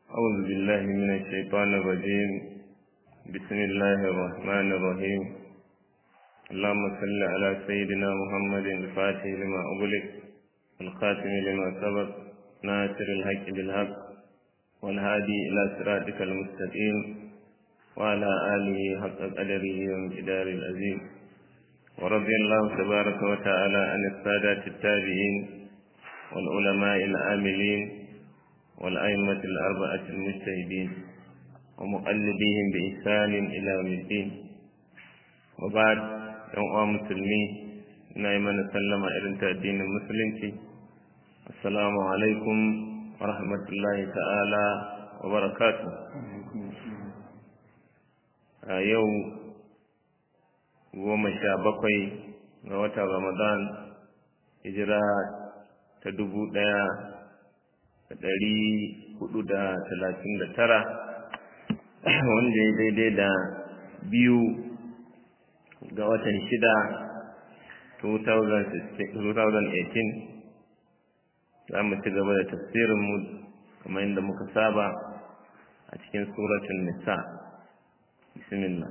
أعوذ بالله من الشيطان الرجيم بسم الله الرحمن الرحيم اللهم صل على سيدنا محمد الفاتح لما أغلق الخاتم لما سبق ناصر الحق بالحق والهادي إلى صراطك المستقيم وعلى آله حق قدره وامتدار العظيم ورضي الله تبارك وتعالى عن السادة التابعين والعلماء العاملين والأئمة الأربعة المجتهدين ومقلديهم بإحسان إلى يوم الدين وبعد يوم مسلمين نايما سلم إلى الدين المسلم السلام عليكم ورحمة الله تعالى وبركاته يوم goma sha bakwai ga watan ramadan hijira ta dubu ɗaya da ɗari hudu da talatin da tara wanda ya daidai da biyu ga watan shida 2018 za mu ci gaba da tafsirinmu kamar yadda muka saba a cikin suratun nisa bismillah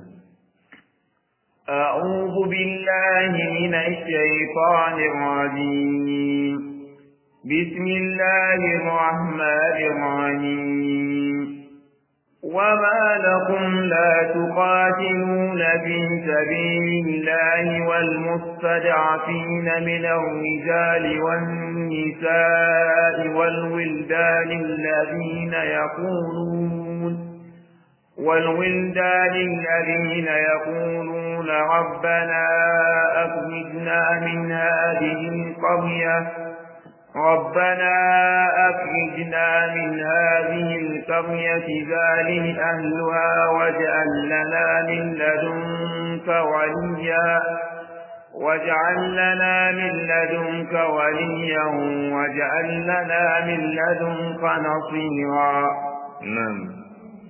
أعوذ بالله من الشيطان الرجيم بسم الله الرحمن الرحيم وما لكم لا تقاتلون في سبيل الله والمستضعفين من الرجال والنساء والولدان الذين يقولون والولدان الذين يقولون ربنا أخرجنا من هذه القرية ربنا أخرجنا من هذه القرية ظالم أهلها واجعل لنا من لدنك وليا واجعل لنا من لدنك وليا واجعل لنا من لدنك نصيرا نعم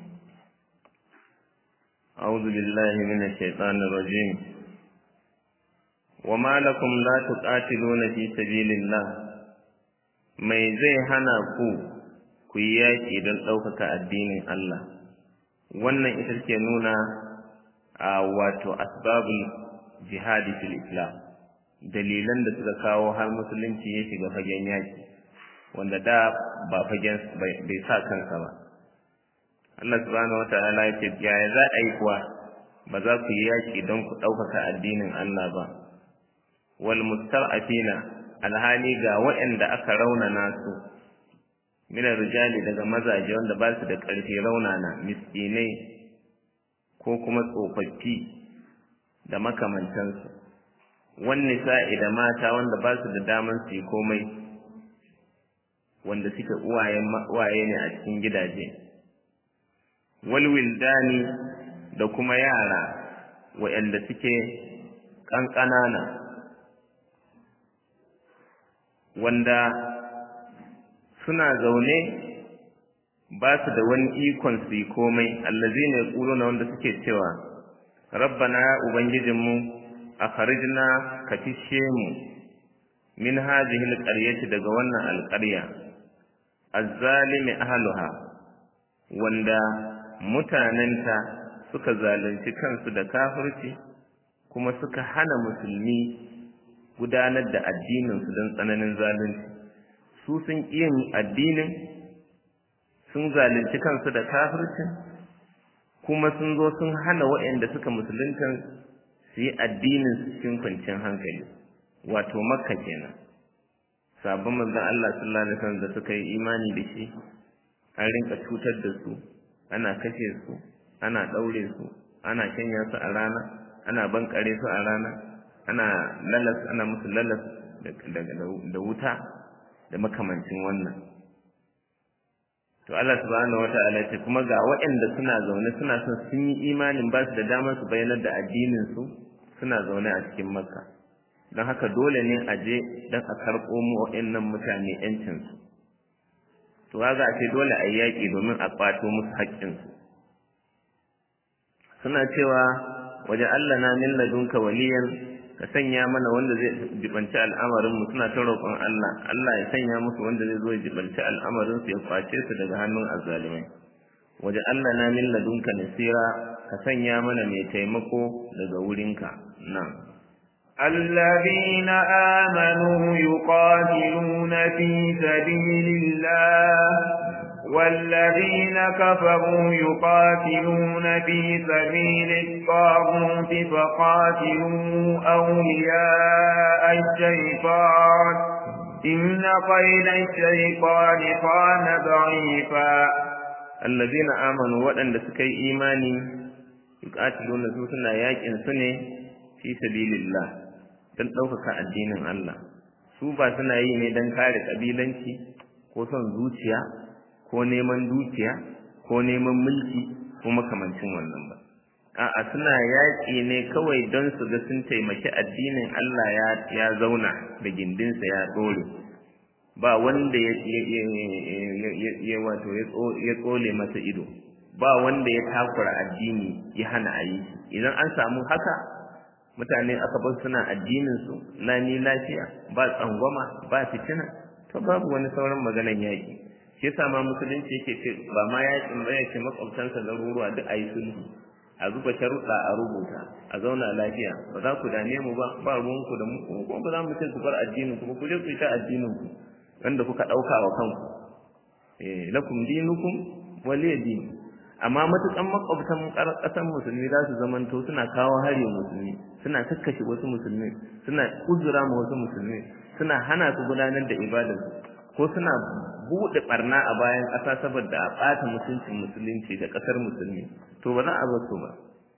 أعوذ بالله من الشيطان الرجيم وما لكم لا تقاتلون في سبيل الله mai zai hana ku ku yi yaƙi don ɗaukaka addinin Allah wannan ita ke nuna a wato asbabul jihadi fil islam dalilan da suka kawo har musulunci ya shiga fagen yaƙi wanda da ba fagen bai sa kansa ba Allah subhanahu wata'ala ya ce yaya za a yi kuwa ba za ku yi yaƙi don ku ɗaukaka addinin Allah ba wal mustar'afina alhali ga waɗanda aka raunana su mina rijali daga mazaje wanda ba su da ƙarfi raunana miskinai ko kuma tsofaffi da makamantansu wani sa'i da mata wanda ba su da daman su yi komai wanda suke uwaye ne a cikin gidaje walwildani da kuma yara waɗanda suke ƙanƙanana wanda suna zaune ba su da wani ikon su yi komai allazi ne na wanda suke cewa rabbana ya ubangijinmu a farijina ka fishe mu min hazihi alƙaryati daga wannan alƙarya azzalimi ahluha wanda mutanenta suka zalunci kansu da kafirci kuma suka hana musulmi gudanar da addininsu don tsananin zalunci su sun yin addinin sun zalunci kansu da kafircin kuma sun zo sun hana waɗanda suka musulunta su yi addinin su cikin kwanciyar hankali wato makka kenan sabon manzon Allah sallallahu alaihi wasallam da suka yi imani da shi an rinka cutar da su ana kashe su ana ɗaure su ana shanya su a rana ana bankare su a rana ana lalas ana musu lalas da wuta da makamancin wannan to Allah subhanahu wata'ala ce kuma ga waɗanda suna zaune suna son sun yi imanin ba su da damar su bayyana da addinin su suna zaune a cikin makka don haka dole ne a je don a karɓo mu waɗannan mutane yancin su to ga ce dole a yi yaƙi domin a ƙwato musu haƙƙin su suna cewa waje Allah na min ladunka waliyan ka sanya mana wanda zai jibanci al'amarin mu suna ta roƙon Allah Allah ya sanya musu wanda zai zo ya jibanci al'amarin su ya kwace su daga hannun azzalimai waje Allah na min ladunka nasira ka sanya mana mai taimako daga wurinka nan الذين آمنوا يقاتلون في سبيل الله والذين كفروا يقاتلون في سبيل الطاغوت فقاتلوا أولياء الشيطان إن قيد الشيطان كان ضعيفا الذين آمنوا وأن سكي إيماني يقاتلون سوسنا ياكن سنة في سبيل الله don ɗaukaka addinin Allah su ba suna yi ne don kare ƙabilanci ko son zuciya ko neman dukiya ko neman mulki ko makamancin wannan ba a'a suna yaƙi ne kawai don su ga sun taimaki addinin Allah ya ya zauna da gindinsa ya dore ba wanda ya ya wato ya tsole masa ido ba wanda ya takura addini ya hana a yi idan an samu haka mutane aka bar suna addinin su lani lafiya ba tsangwama ba fitina to babu wani sauran maganan yaƙi shi yasa ma musulunci yake ce ba ma yakin ba yake makwabtansa garuruwa duk ayi sulhu a zuba sharuɗa a rubuta a zauna lafiya ba za ku dame mu ba ba ruwanku da mu kuma ba za mu ce ku bar addinin ku ba ku je ku yi ta addinin ku wanda kuka ɗauka wa kanku eh lakum dinukum waliya din amma matukan makwabtan ƙasar musulmi za su zamanto suna kawo hari musulmi suna kakkashe wasu musulmi suna uzura ma wasu musulmi suna hana su gudanar da ibadarsu ko suna buɗe barna a bayan ƙasa saboda a ɓata mutuncin musulunci da ƙasar musulmi to ba za a bar su ba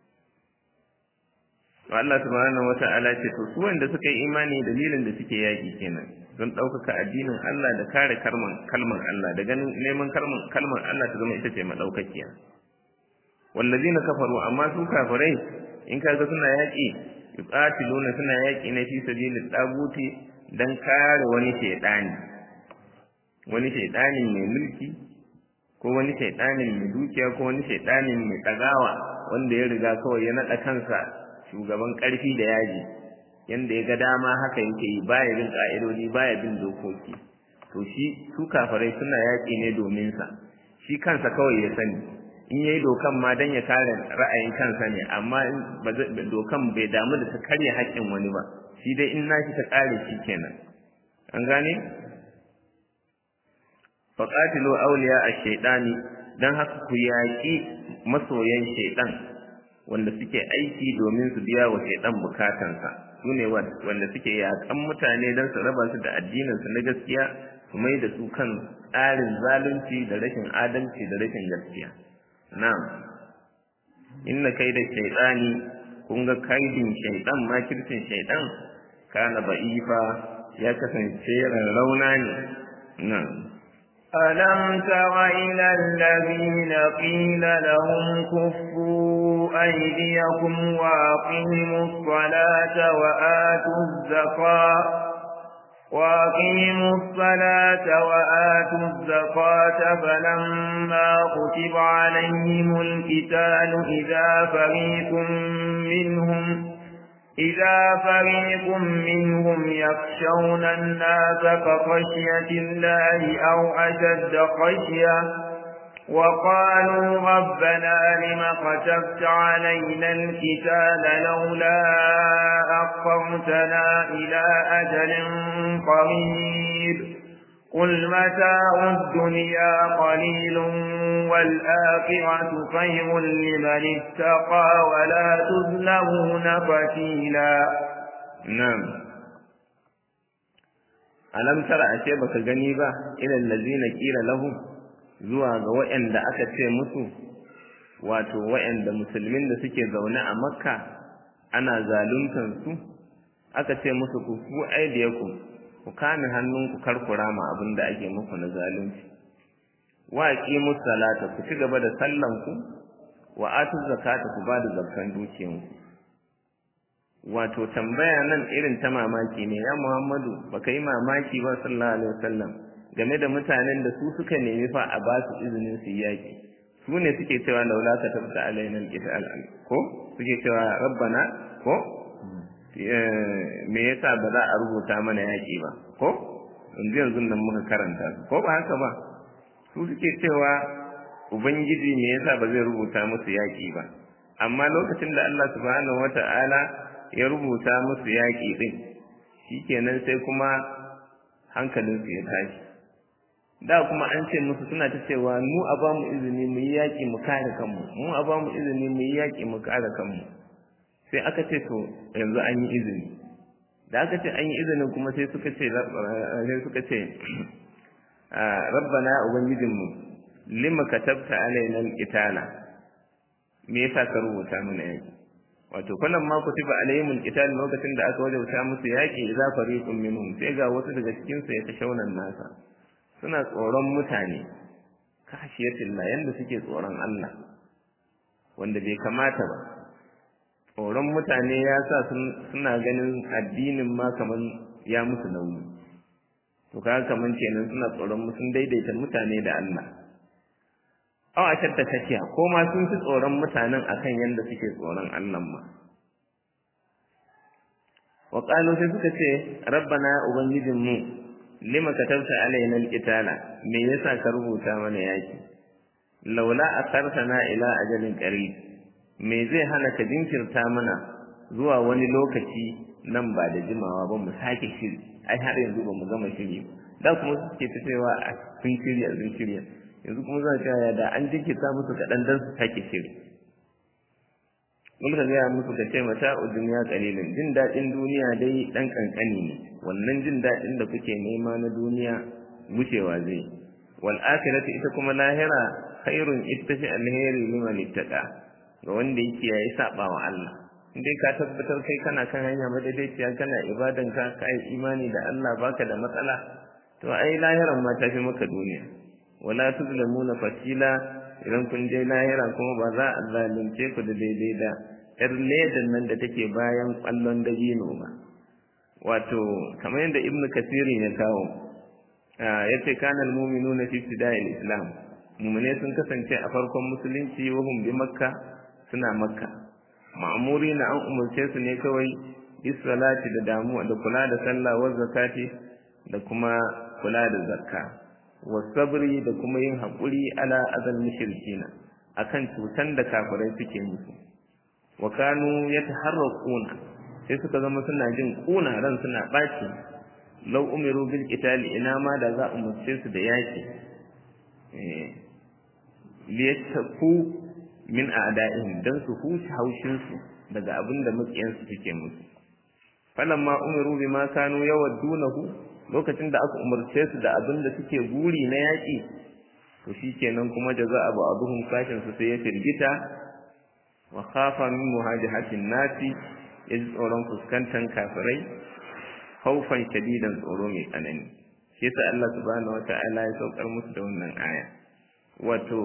to Allah subhanahu wata'ala ce to su wanda suka yi imani dalilin da suke yaƙi kenan don ɗaukaka addinin Allah da kare kalman kalman Allah da ganin neman kalman kalman Allah ta zama ita ce madaukakiya wallazina kafaru amma su kafirai in kaga suna yaƙi yuqatiluna suna yaƙi ne fi sabilit daguti dan kare wani shedani wani shaidanin mai mulki ko wani shaidanin mai dukiya ko wani shaidanin mai ɗagawa wanda ya riga kawai ya naɗa kansa shugaban ƙarfi da yaji yanda ya ga dama haka yake yi baya bin ƙa'idodi baya bin dokoki to shi su kafarai suna yaƙi ne domin sa shi kansa kawai ya sani in yayi dokan ma dan ya kare ra'ayin kansa ne amma dokan bai damu da ta karya haƙƙin wani ba shi dai in nashi ta kare shi kenan an gane faƙatilu auliya a shaiɗani don haka ku yaƙi masoyan shaiɗan wanda suke aiki domin su biya wa shaiɗan bukatansa su ne wanda suke yaƙan mutane don su raba su da addininsu na gaskiya su mai da su kan tsarin zalunci da rashin adalci da rashin gaskiya na'am inna kai da shaiɗani kun ga kaidin shaiɗan makircin shaiɗan kana ba'ifa ya kasance rauna ne na'am ألم تر إلى الذين قيل لهم كفوا أيديكم وأقيموا الصلاة وآتوا الزكاة وأقيموا الصلاة وآتوا الزكاة فلما كتب عليهم القتال إذا فريق منهم إذا فريق منهم يخشون الناس كخشية الله أو أشد خشية وقالوا ربنا لم كتبت علينا الكتاب لولا أخرتنا إلى أجل قريب قل متاع الدنيا قليل والآخرة خير لمن اتقى ولا تظلمون فتيلا نعم alam tara ashe baka gani ba ilal ladzina qila lahum zuwa ga waɗanda aka ce musu wato waɗanda musulmin da suke zaune a makka ana zaluntar su aka ce musu ku ku aidiyakum ku kame hannunku kar ku rama abin da ake muku na zalunci wa aqimus salata ku ci gaba da sallan ku wa atu zakata ku ba da zakkan dukiyanku wato tambaya nan irin ta mamaki ne ya Muhammadu baka yi mamaki ba sallallahu alaihi wasallam game da mutanen da su suka nemi fa a ba su izinin su yaki su ne suke cewa laula ka tabta alaina alqital ko suke cewa rabbana ko me yasa ba za a rubuta mana yaƙi ba ko yanzu yanzu nan muka karanta su ko ba haka ba su suke cewa ubangiji me yasa ba zai rubuta musu yaƙi ba amma lokacin da Allah subhanahu wata'ala ya rubuta musu yaƙi din shikenan sai kuma hankalinsu ya tashi da kuma an ce musu suna ta cewa mu a ba mu izini mu yi yaƙi mu kare kanmu mu a ba mu izini mu yi yaƙi mu kare kanmu sai aka ce to yanzu an yi izini da aka ce an yi izinin kuma sai suka ce sai suka ce rabbana ubangijinmu lima katabta alaina alqitala me yasa ka rubuta mana yaki wato kullum ma kutiba alaihimul qital lokacin da aka wajauta musu yaki idza fariqun minhum sai ga wasu daga cikin su ya tashaunan nasa suna tsoron mutane kashiyatillah yanda suke tsoron Allah wanda bai kamata ba tsoron mutane ya sa suna ganin addinin ma kaman ya musu nauyi to kaga kaman kenan suna tsoron sun daidaita mutane da Allah aw a shadda kashiya ko ma sun fi tsoron mutanen akan yanda suke tsoron Allah ma wa qalu sai suka ce rabbana ubangijin mu lima katabta alaina alqitala me yasa ka rubuta mana yaki laula asartana ila ajalin qarib me zai hana ka jinkirta mana zuwa wani lokaci nan ba da jimawa ba mu sake shiri ai har yanzu ba mu gama shiri da kuma suke ta cewa a sun shirya sun shirya yanzu kuma za ta da an jinkirta musu kaɗan don su sake shiri mun ka gaya musu ka ce mata duniya kalilin jin daɗin duniya dai ɗan ƙanƙani ne wannan jin daɗin da kuke nema na duniya wucewa zai wal akhiratu ita kuma lahira khairun ittafi alheri liman ittaqa ga wanda yake yayi saba wa Allah indai ka tabbatar kai kana kan hanya madaidaiciya kana ibadan ka kai imani da Allah baka da matsala to ai lahiran ma ta fi maka duniya wala tuzlamuna fatila idan kun je lahira kuma ba za a zalunce ku da daidai da yar ledan nan da take bayan kwallon dabino ba wato kamar yadda ibnu kasirin ya kawo yace kana almu'minuna fi ibtida'il islam mu'mine sun kasance a farkon musulunci wahum bi makka suna makka ma'amuri na an umarce su ne kawai bisalati da damuwa da kula da sallah wa zakati da kuma kula da zakka wa sabri da kuma yin haƙuri ala azal mushrikina akan cutan da kafirai suke musu wa kanu yataharraquna sai suka zama suna jin kuna ran suna baci law umiru bil qitali ina ma da za a umarce su da yaki eh liyattaku min a'da'ihim dan su huce haushin su daga abin da makiyan su suke musu falamma umiru bima kanu yawaddunahu lokacin da aka umarce su da abin da suke guri na yaki to shikenan kuma jaza'a ba'dhum kashin su sai ya firgita wa khafa min muhajihatin nasi yaji tsoron fuskantar kafirai haufan shadidan tsoro mai tsanani shi yasa Allah subhanahu wata'ala ya saukar musu da wannan aya wato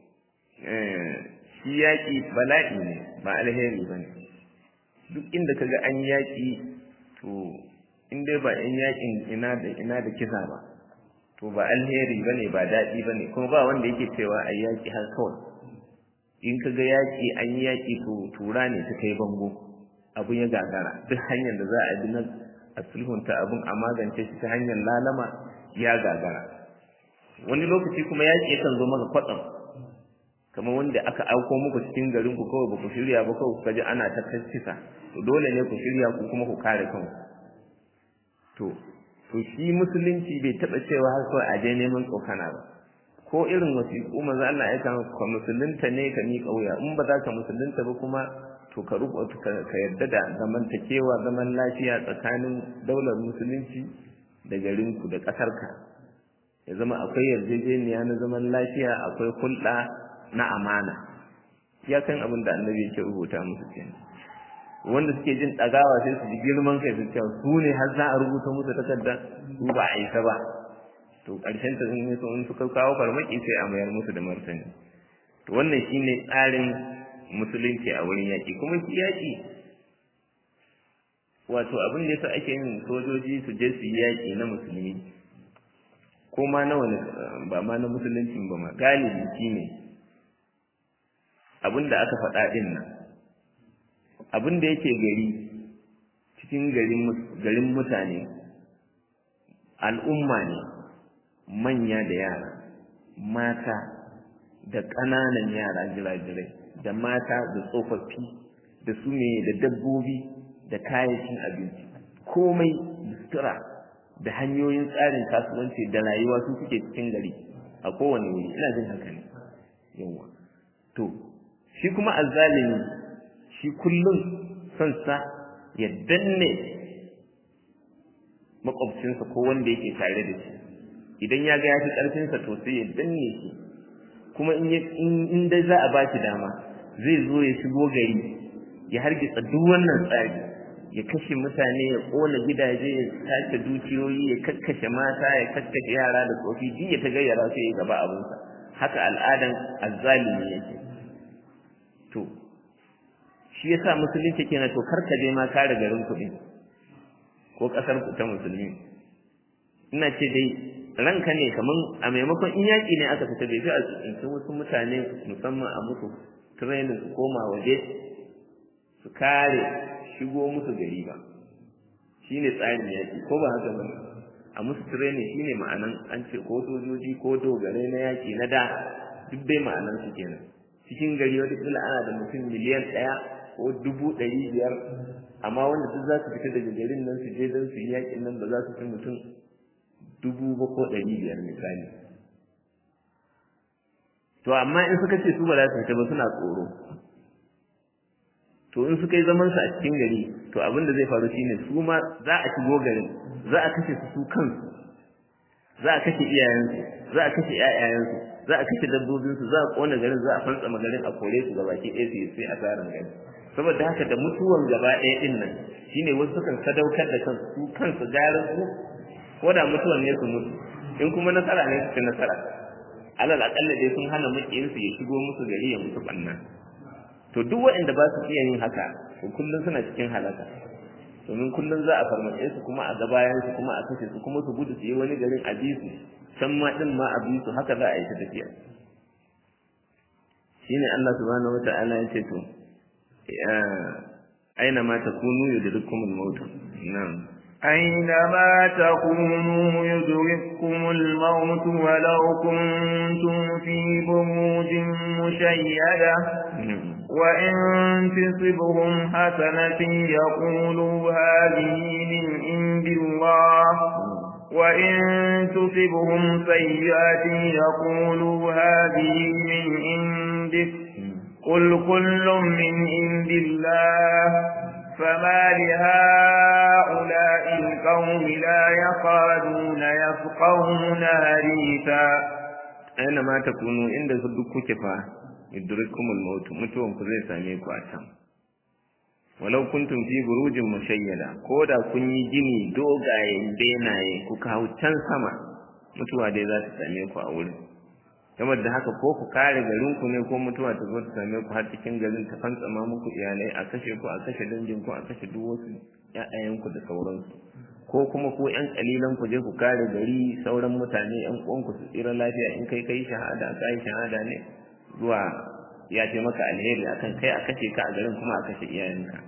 shi yaƙi bala'i ne ba alheri ba ne duk inda kaga an yaƙi to in dai ba yan yaƙin ina da ina da kisa ba to ba alheri ba ne ba daɗi ba ne kuma ba wanda yake cewa a yaƙi har kawai in kaga yaƙi an yi yaƙi to tura ne ta kai bango abun ya gagara duk hanyar da za a bi na a sulhunta abun a magance shi ta hanyar lalama ya gagara wani lokaci kuma yaƙi yakan zo maka kwatsam kamar wanda aka auko muku cikin garin ku kawai baku shirya ba kawai kuka ji ana ta kisa to dole ne ku shirya ku kuma ku kare kanku to to shi musulunci bai taba cewa har kawai a je neman tsokana ba ko irin wasiƙu manzo Allah ya kan ka musulunta ne ka miƙa wuya in ba za ka musulunta ba kuma to ka rubuta ka yarda da zamantakewa zaman lafiya tsakanin daular musulunci da garinku da ƙasarka ya zama akwai yarjejeniya na zaman lafiya akwai hulɗa na amana ya kan abin da annabi yake rubuta musu kenan wanda suke jin ɗagawa sai su ji girman kai su cewa su ne har za a rubuta musu takarda su ba a isa ba to ƙarshen ta sun so in suka kawo farmaki sai a mayar musu da martani to wannan shine tsarin musulunci a wurin yaƙi kuma shi yaƙi wato abin da yasa ake yin sojoji su je su yi yaƙi na musulmi ko ma na wani ba ma na musuluncin ba ma galibi shine ne abin da aka faɗa ɗin nan abin da yake gari cikin garin mutane al'umma ne manya da yara mata da ƙananan yara jirajirai da mata da tsofaffi da su ne da dabbobi da kayayyakin abinci komai da sutura da hanyoyin tsarin kasuwanci da rayuwa su suke cikin gari a kowane wuri ina jin haka ne yawa to shi kuma azzalimi shi kullum son sa ya danne makwabcinsa ko wanda yake tare da shi idan ya ga ya fi ƙarfinsa to sai ya danne shi kuma in dai za a ba shi dama zai zo ya shigo gari ya hargitsa duk wannan tsari ya kashe mutane ya ƙona gidaje ya sace dukiyoyi ya kakkashe mata ya kakkashe yara da tsofi duk ya ta gayyara sai ya gaba abinsa haka al'adan azzalimi yake to shi yasa musulunci kenan to karka je ma kare garin kuɗi ko ƙasar ku ta musulmi ina ce dai ranka ne kaman a maimakon in yaƙi ne aka fita bai fi a tsinci wasu mutane musamman a musu training su koma waje su kare shigo musu gari ba shine tsarin yaƙi ko ba haka ba a musu training shine ma'anan an ce ko sojoji ko dogare na yaƙi na da duk dai ma'anan su kenan cikin gari wata kila ana da mutum miliyan ɗaya ko dubu ɗari biyar amma wanda duk za su fita daga garin nan su je don su yi yaƙin nan ba za su fi mutum dubu ba ko ɗari biyar misali to amma in suka ce su ba za su fita ba suna tsoro to in suka yi zaman su a cikin gari to abin da zai faru shine su ma za a shigo garin za a kashe su su kansu za a kashe iyayensu za a kashe ƴaƴayensu za a kashe dabbobinsu za a kona garin za a fantsama garin a kore su gabaki ɗaya su yi sai asaran gari saboda haka da mutuwan gaba ɗaya ɗin nan shine wasu sukan sadaukar da kansu su kansu garin su ko da mutuwan ne su mutu in kuma nasara ne su ci nasara alal aƙalla dai sun hana maƙiyinsu ya shigo musu gari ya mutu ɓanna to duk waɗanda ba su iya yin haka to kullum suna cikin halaka domin kullum za a farmace su kuma a gabayan su kuma a kashe su kuma su gudu su yi wani garin a bi su can ma din ma a bi su haka za a yi ta tafiya shine Allah subhanahu wata'ala ya ce to aina ma takunu yudrikumul maut na'am أينما تكونوا يدرككم الموت ولو كنتم في بروج مشيدة وإن تصبهم حسنة يقولوا هذه من عند الله وإن تصبهم سيئة يقولوا هذه من عندك قل كل من عند الله فما لهؤلاء القوم لا يقادون يفقهون حديثا أينما تكونوا عند صدقك فا yudrikumul maut mutuwan ku zai same ku a can walau kuntum fi burujin mushayyada ko da kun yi gini dogayen benaye ku kawo can sama mutuwa dai za ta same ku a wurin saboda haka ko ku kare garin ku ne ko mutuwa ta zo ta same ku har cikin garin ta fantsama muku iyalai a kashe ku a kashe dangin ku a kashe duk wasu ƴaƴayen ku da sauransu ko kuma ku ƴan kalilan ku je ku kare gari sauran mutane ƴan uwan ku su tsira lafiya in kai kai shahada kai shahada ne zuwa ya ce maka alheri akan kai a kashe ka a garin kuma a kashe iyayenka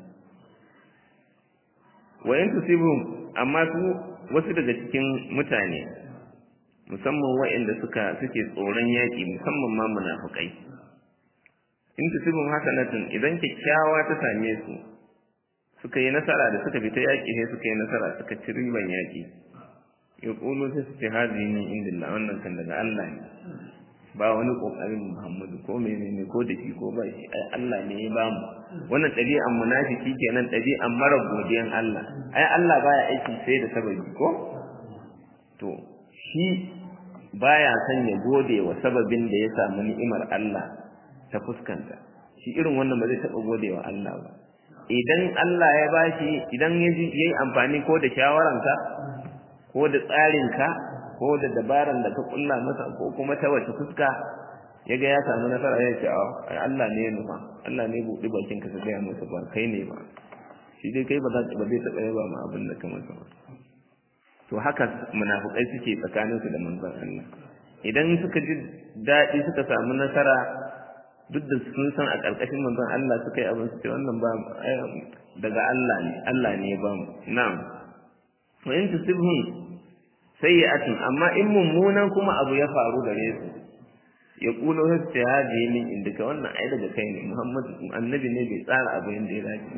wa in tusibhum amma su wasu daga cikin mutane musamman waɗanda suka suke tsoron yaƙi musamman ma munafukai in tusibhum hasanatun idan kyakkyawa ta same su suka yi nasara da suka fita yaƙi sai suka yi nasara suka ci riban yaƙi yaqulu sai su ce hazihi min indillah wannan kan daga Allah ne ba wani kokarin Muhammadu ko menene ko da shi ko ba shi ai Allah ne ya ba mu wannan ɗabi'an munafiki kenan ɗabi'an mara godiyan Allah ai Allah baya aiki sai da sababi ko to shi baya son ya gode wa sababin da ya samu ni'imar Allah ta fuskanta shi irin wannan ba zai taɓa gode wa Allah ba idan Allah ya bashi idan ya yi amfani ko da shawaranka ko da tsarinka ko da dabaran da ka kulla masa ko kuma ta wace fuska yaga ya samu nasara ya ce a Allah ne ya nufa Allah ne buɗi bakin ka gaya masa ba kai ne ba shi dai kai ba za ba zai taɓa yaba ma abin da ka masa ba to haka munafukai suke tsakanin su da manzon Allah idan suka ji daɗi suka samu nasara duk da sun san a ƙarƙashin manzon Allah suka yi abin su ce wannan ba daga Allah ne Allah ne ya ba mu na'am wa in tusibhum sayyi'atun amma in mummunan kuma abu ya faru gare su ya kulo su ce hadi min indika wannan ai daga kai ne Muhammad annabi ne bai tsara abu yanda ya dace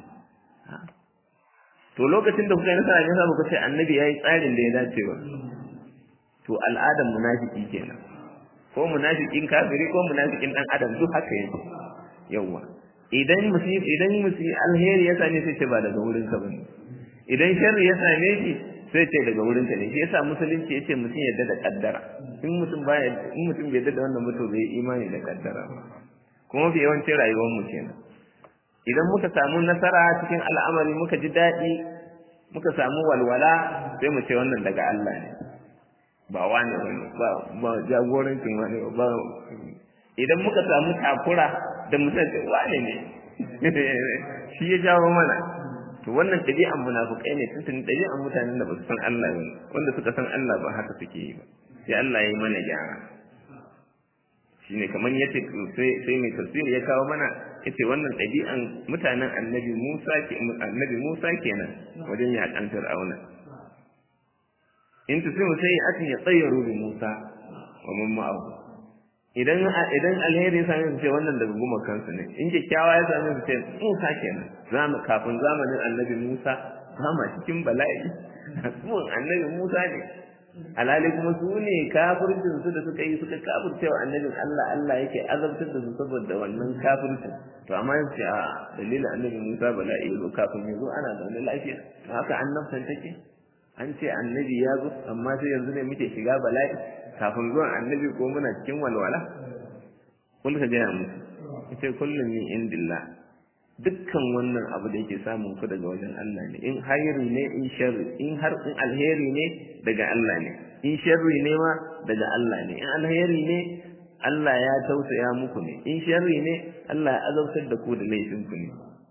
to lokacin da kuka yi nasara ne za ku ce annabi yayi tsarin da ya dace ba to al'adan munafiki kenan ko munafikin kafiri ko munafikin dan adam duk haka yake yawa idan musi idan musi alheri ya same sai ce ba daga wurin ka bane idan sharri ya same shi sai ce daga wurin ka ne shi yasa musulunci yace mutum yadda da kaddara in mutum baya in mutum bai yadda da wannan mutum bai imani da kaddara ba kuma fi yawancin rayuwar mu kenan idan muka samu nasara cikin al'amari muka ji daɗi muka samu walwala sai mu ce wannan daga Allah ne ba wani wani ba ba jagorancin wani ba idan muka samu takura da mutum ce wani ne shi ya jawo mana to wannan ɗabi'an munafukai ne tuntuni ɗabi'an mutanen da ba su san Allah ba wanda suka san Allah ba haka suke yi ba sai Allah ya yi mana gyara shine kamar yace sai sai mai tafsiri ya kawo mana yace wannan ɗabi'an mutanen annabi Musa ke annabi Musa kenan wajen yaƙan Fir'auna in tusimu sai atin ya tsayyaru bi Musa wa man ma'ahu idan idan alheri ya same su ce wannan daga guma kansu ne in kyakkyawa ya same su ce Musa kenan zamu kafin zamanin annabi Musa kama cikin bala'i zuwan annabi Musa ne alhali kuma su ne kafircin su da suka yi suka kafirce wa annabin Allah Allah yake azabtar da su saboda wannan kafircin to amma yace a dalilin annabi Musa bala'i ya zo kafin ya zo ana zaune lafiya to haka annabtan take an ce annabi ya zo amma sai yanzu ne muke shiga bala'i kafin zuwan annabi ko muna cikin walwala kun ka gaya musu yace kullum min indillah dukkan wannan abu da yake samun ku daga wajen Allah ne in hayri ne in sharri in har in alheri ne daga Allah ne in sharri ne ma daga Allah ne in alheri ne Allah ya tausaya muku ne in sharri ne Allah ya azabtar da ku da laifin ku ne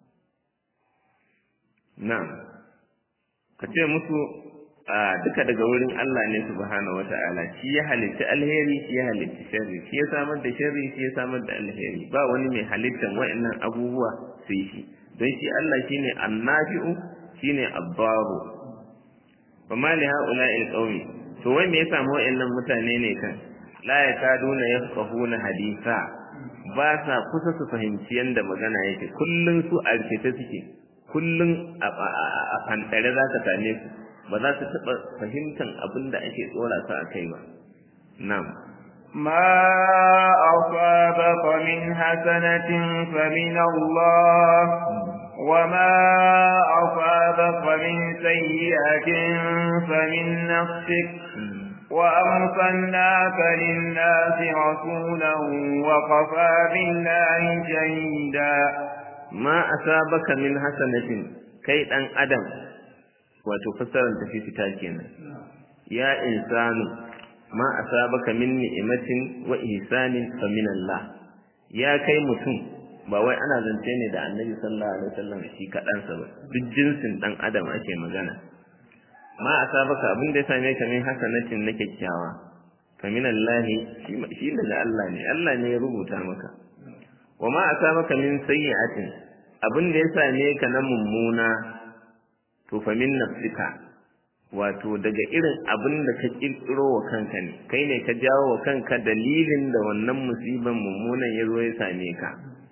na'am ka ce musu a duka daga wurin Allah ne subhanahu wata'ala shi ya halitta alheri shi ya halitta sharri shi ya samar da sharri shi ya samar da alheri ba wani mai halittan wa'annan abubuwa sai shi don shi Allah shine annafi'u shine abbaru fa ma li ha'ula'i alqawmi to wai me ya samu wa'annan mutane ne kan la yakaduna yafqahuna haditha ba sa kusa su fahimci yanda magana yake kullun su a rikice suke kullun a fantare za ka same su ba za su taɓa fahimtar abin da ake tsora su a kai ba. Nam. ما أصابك من حسنة فمن الله وما أصابك من سيئة فمن نفسك وأرسلناك للناس رسولا وكفى بالله شهيدا ما أصابك من حسنة كي أن أدم wato fassarar tafi fita kenan ya insanu ma asabaka min ni'matin wa ihsanin fa min Allah ya kai mutum ba wai ana zance ne da Annabi sallallahu alaihi wasallam shi kadan sa ba duk jinsin dan adam ake magana ma asabaka abin da ya same ka min hasanatin na kyakkyawa fa min Allah shi daga Allah ne Allah ne ya rubuta maka wa ma asabaka min sayyi'atin abin da ya same ka na mummuna to fa min nafsika wato daga irin abin da ka kirkiro wa kanka ne kai ne ka jawo wa kanka dalilin da wannan musiban mummunan ya zo ya same ka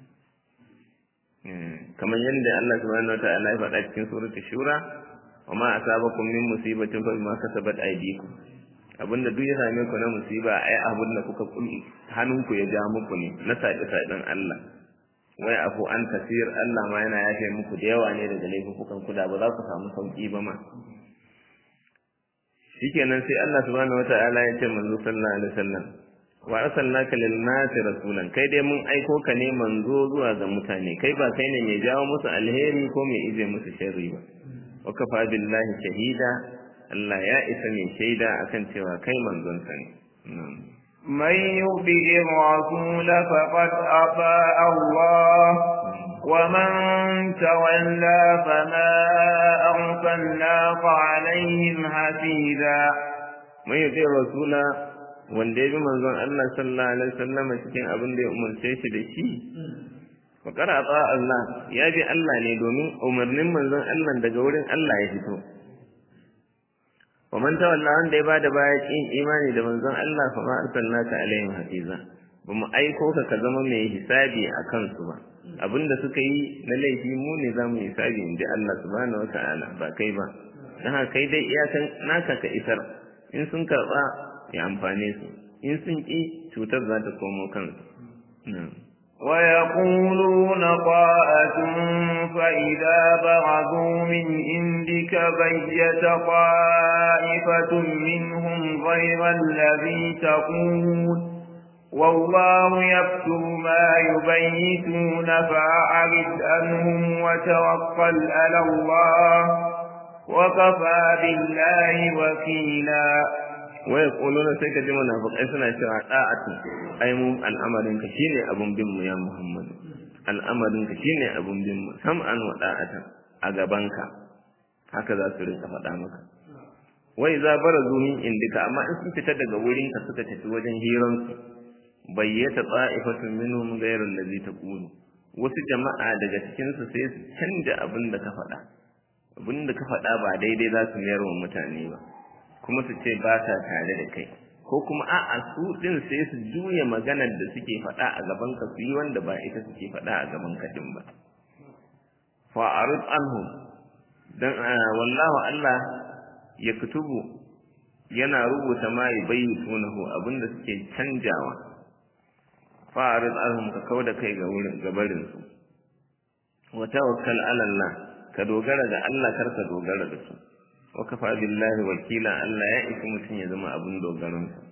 kamar yadda Allah subhanahu wataala ya faɗa cikin suratul shura wa ma asabakum min musibatin fa bima kasabat aydikum abinda duk ya same ku na musiba ai abin da kuka kulli hannunku ya ja muku ne na saɗe saɗen Allah wai afu an tafiyar Allah ma yana yafe muku da yawa ne daga laifukan ku da ba za ku samu sauki ba ma shikenan sai Allah subhanahu wataala ya ce manzo sallallahu alaihi wasallam wa arsalnaka lil nasi rasulan kai dai mun aiko ka ne manzo zuwa ga mutane kai ba kai ne mai jawo musu alheri ko mai ije musu sharri ba wa kafa billahi shahida Allah ya isa mai shaida akan cewa kai manzon sa ne من يطع الرسول فقد أطاع الله ومن تولى فما أرسلناك عليهم حفيظا من يطع الرسول wanda ya bi manzon Allah sallallahu alaihi wasallam cikin abin da ya umarce shi da shi fa qara ta Allah ya bi Allah ne domin umarnin manzon Allah daga wurin Allah ya fito wa man tawalla wanda ya bada baya kin imani da manzon Allah fa ma arsalnaka alaihim hafiza ba mu aiko ka ka zama mai hisabi a kansu ba abinda suka yi na laifi mu ne za mu hisabi in ji Allah subhanahu wata'ala ba kai ba don haka kai dai iyakan naka ka isar in sun karɓa ya amfane su in sun ƙi cutar za ta komo kansu ويقولون طاعة فإذا برزوا من عندك بيت طائفة منهم غير الذي تقول والله يكتب ما يبيتون فأعرض عنهم وتوكل على الله وكفى بالله وكيلا ويقولون sai ka ji munafiqai suna cewa da'atu ai mu al'amarin ka shine abun bin mu ya Muhammad al'amarin ka shine abun bin mu sam'an wa da'atan a gaban ka haka za su rinka faɗa maka wai za barazu min indika amma in sun fita daga wurin ka suka tafi wajen hiransu bayyata ta'ifatun minhum ghayra allazi taqulu wasu jama'a daga cikin su sai su canja abin da ka faɗa abin da ka faɗa ba daidai za su mayar wa mutane ba kuma su ce ba sa tare da kai ko kuma a'a su din sai su juya maganar da suke faɗa a gaban ka su yi wanda ba ita suke faɗa a gaban ka din ba fa arid anhum dan wallahu Allah ya kutubu yana rubuta ma yubayyitunahu abinda suke canjawa fa'arid anhum ka kauda kai ga wurin gabarin su wa tawakkal ala Allah ka dogara ga Allah kar ka dogara da su wa kafa billahi wakila Allah ya isi mutun ya zama abun dogaron sa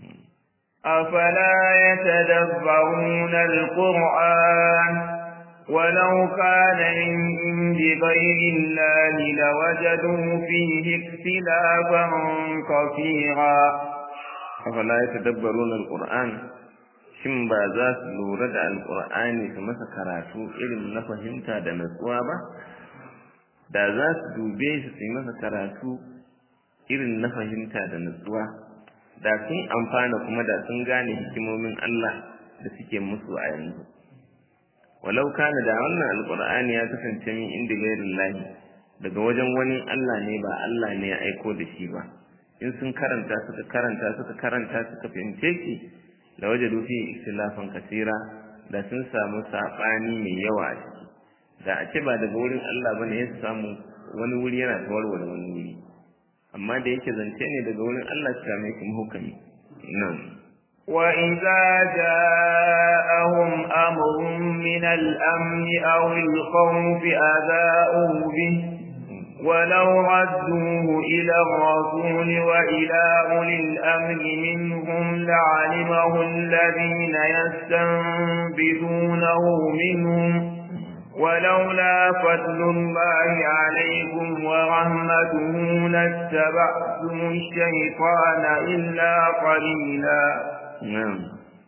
أفلا يتدبرون القرآن ولو كان من عند غير الله لوجدوا فيه اختلافا كثيرا أفلا يتدبرون القرآن shin ba za su lura da alkur'ani su masa karatu irin na fahimta da natsuwa ba da za su dube shi su yi masa karatu irin na fahimta da natsuwa da sun amfana kuma da sun gane hikimomin Allah da suke musu a yanzu walau kana da wannan alkur'ani ya kasance min inda gairin lahi daga wajen wani Allah ne ba Allah ne ya aiko da shi ba in sun karanta suka karanta suka karanta suka fahimce shi da waje dufi ikhtilafan kasira da sun samu sabani mai yawa a ciki da a ce ba daga wurin Allah bane ya samu wani wuri yana tawarware wani wuri amma da yake zance ne daga wurin Allah shi same shi hukumi nan وإذا جاءهم أمر من الأمن أو الخوف أذاؤوا به ولو ردوه إلى الرسول وإلى أولي الأمر منهم لعلمه الذين يستنبذونه منهم ولولا فضل الله عليكم ورحمته لاتبعتم الشيطان إلا قليلا نعم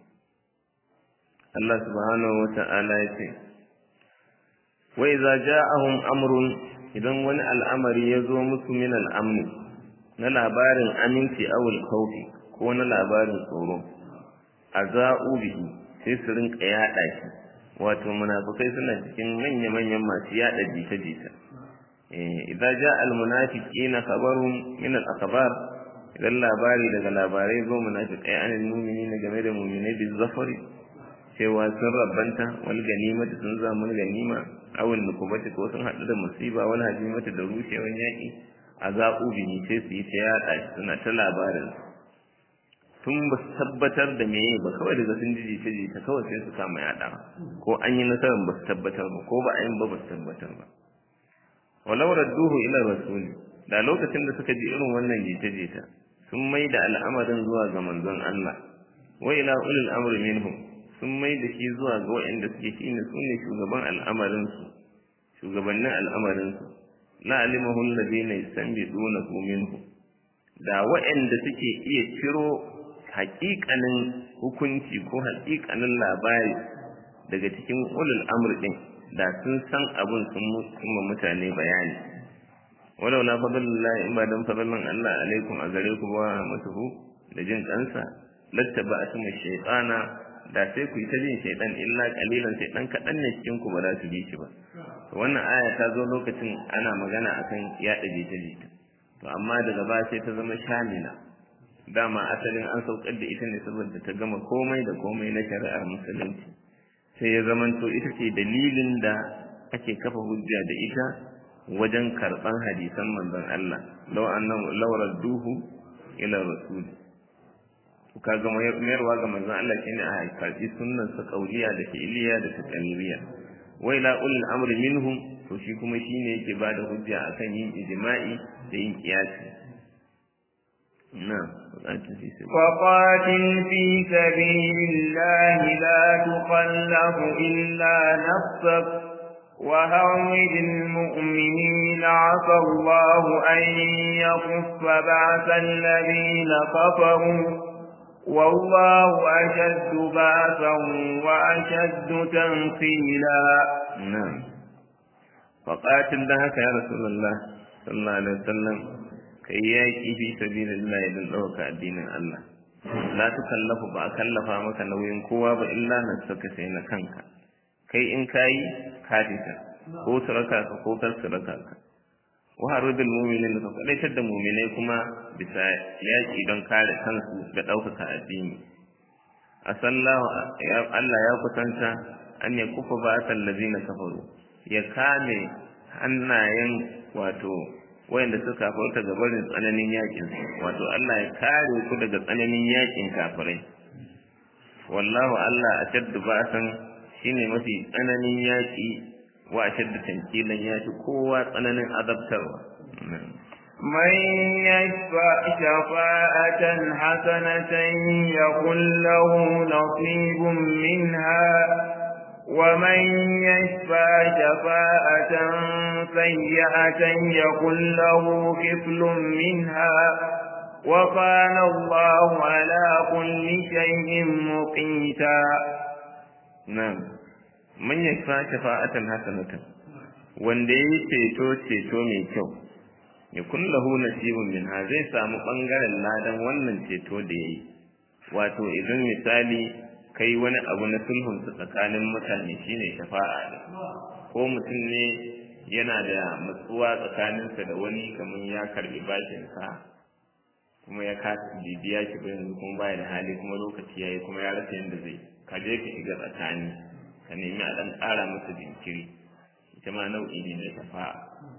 الله سبحانه وتعالى يقول وإذا جاءهم أمر idan wani al'amari ya zo musu min al'amni na labarin aminci awul kaufi ko na labarin tsoro a za'u bihi sai su rinka yaɗa shi wato munafukai suna cikin manya-manyan masu yaɗa jita-jita idan ja al-munafiqina khabarun min al-akhbar idan labari daga labarai zo munafiqai an mu'mini game da mu'minai bi zafari cewa sun rabbanta wal ganimati sun zamu ganima awin nukubati ko sun haɗu da musiba wani hajimata da rushewan yaƙi a zaɓu bihi sai su yi ta yaɗa shi suna ta labarin tun ba su tabbatar da meye ba kawai daga sun ji jita jita kawai sai su kama yaɗa ko an yi nasarar ba su tabbatar ba ko ba a yin ba ba su tabbatar ba walau radduhu ila rasuli da lokacin da suka ji irin wannan jita jita sun mai da al'amarin zuwa ga manzon Allah wa ila ulil amri minhum sun mai da shi zuwa ga waɗanda suke shi ne su ne shugaban al'amarinsu shugabannin al'amarinsu la alimahu alladhina yastanbidunahu minhu da waɗanda suke iya ciro haƙiƙanin hukunci ko haƙiƙanin labari daga cikin ulul amr din da sun san abin sun ma mutane bayani walau la fadlullahi in ba dan fadlan Allah alaikum a gare ku ba matuhu da jin kansa lattaba asmu shaytana da sai ku yi ta bin shaidan illa kalilan sai dan kaɗan ne cikin ku ba za su bi shi ba wannan aya ta zo lokacin ana magana akan yaɗa jita-jita to amma daga baya sai ta zama shamila dama asalin an saukar da ita ne saboda ta gama komai da komai na shari'ar musulunci sai ya zamanto ita ce dalilin da ake kafa hujja da ita wajen karɓan hadisan manzon Allah law annahu law radduhu ila rasul kaga mayarwa ga manzon Allah shine a karɓi sunnan sa kauliya da fi'liya da taqliriya wa ila ulil amri minhum to shi kuma shine yake bada hujja akan yin ijma'i da yin qiyasi na'am وقاتل في سبيل الله لا تكلف إلا نفسك وهرج المؤمنين عسى الله أن يكف بعث الذين كفروا والله أشد بأسا وأشد تنقيلا نعم فقاتل لها يا رسول الله صلى الله عليه وسلم kai yaƙi fi sabilillah don ɗauka addinin Allah la tukallafu ba a kallafa maka nauyin kowa ba illa na saka sai na kanka kai in kayi ka fita ko su raka ka ko kar su raka ka wa harudul mu'minin ka kwadaitar da mu'minai kuma bisa yaƙi don kare kansu da ɗaukaka addini asallahu Allah ya kusanta an ya kufa ba allazina kafaru ya kame hannayen wato wayanda suka kafarta ga barin tsananin yakin wato Allah ya kare ku daga tsananin yakin kafirai wallahu Allah ashaddu ba'san shine mafi tsananin yaki wa ashaddu tankilan yafi kowa tsananin azabtarwa من يشفع شفاعة حسنة يكن له نصيب منها ومن يشفع شفاعة سيئة يكن له كفل منها وكان الله على كل شيء مقيتا نعم من يشفع شفاعة حسنة wanda ya yi ceto ceto mai kyau ya kun lahu nasibun min ha zai samu ɓangaren ladan wannan ceto da ya yi wato idan misali kai wani abu na sulhun su tsakanin mutane shine shafa'a ne ko mutum ne yana da matsuwa tsakaninsa da wani kamar ya karbi bashin sa kuma ya kasa bibiya shi ba yanzu kuma baya da hali kuma lokaci yayi kuma ya rasa yadda zai ka je ka shiga tsakani ka nemi a dan ƙara masa jinkiri ita ma nau'i ne na shafa'a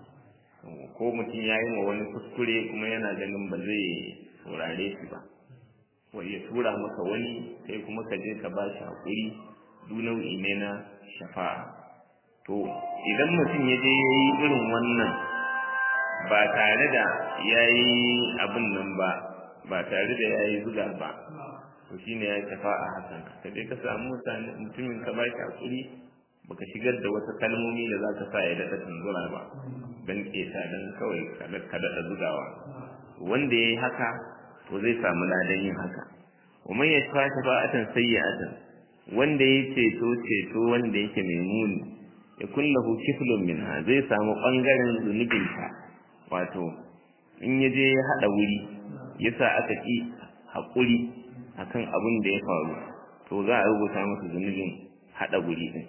ko mutum ya yi ma wani kuskure kuma yana ganin ba zai saurare shi ba wa ya tura maka wani sai kuma ka je ka ba shi haƙuri du nau'i ne na shafa'a to idan mutum ya je ya yi irin wannan ba tare da ya yi abin nan ba ba tare da ya yi zuga ba to shi ne ya yi shafa'a hasan ka je ka samu mutumin ka ba shi haƙuri baka shigar da wasu kalmomi da za ka sa ya daɗa tunzura ba don ƙeta don kawai ka daɗa zugawa wanda ya yi haka to zai samu ladan yin haka wa man yashfa shafa'atan sayyi'atan wanda ya ceto ceto wanda yake mai muni ya kullahu kiflun minha zai samu bangaren zunubin ta wato in ya je ya hada wuri yasa aka ki hakuri akan abin da ya faru to za a rubuta masa zunubin hada wuri din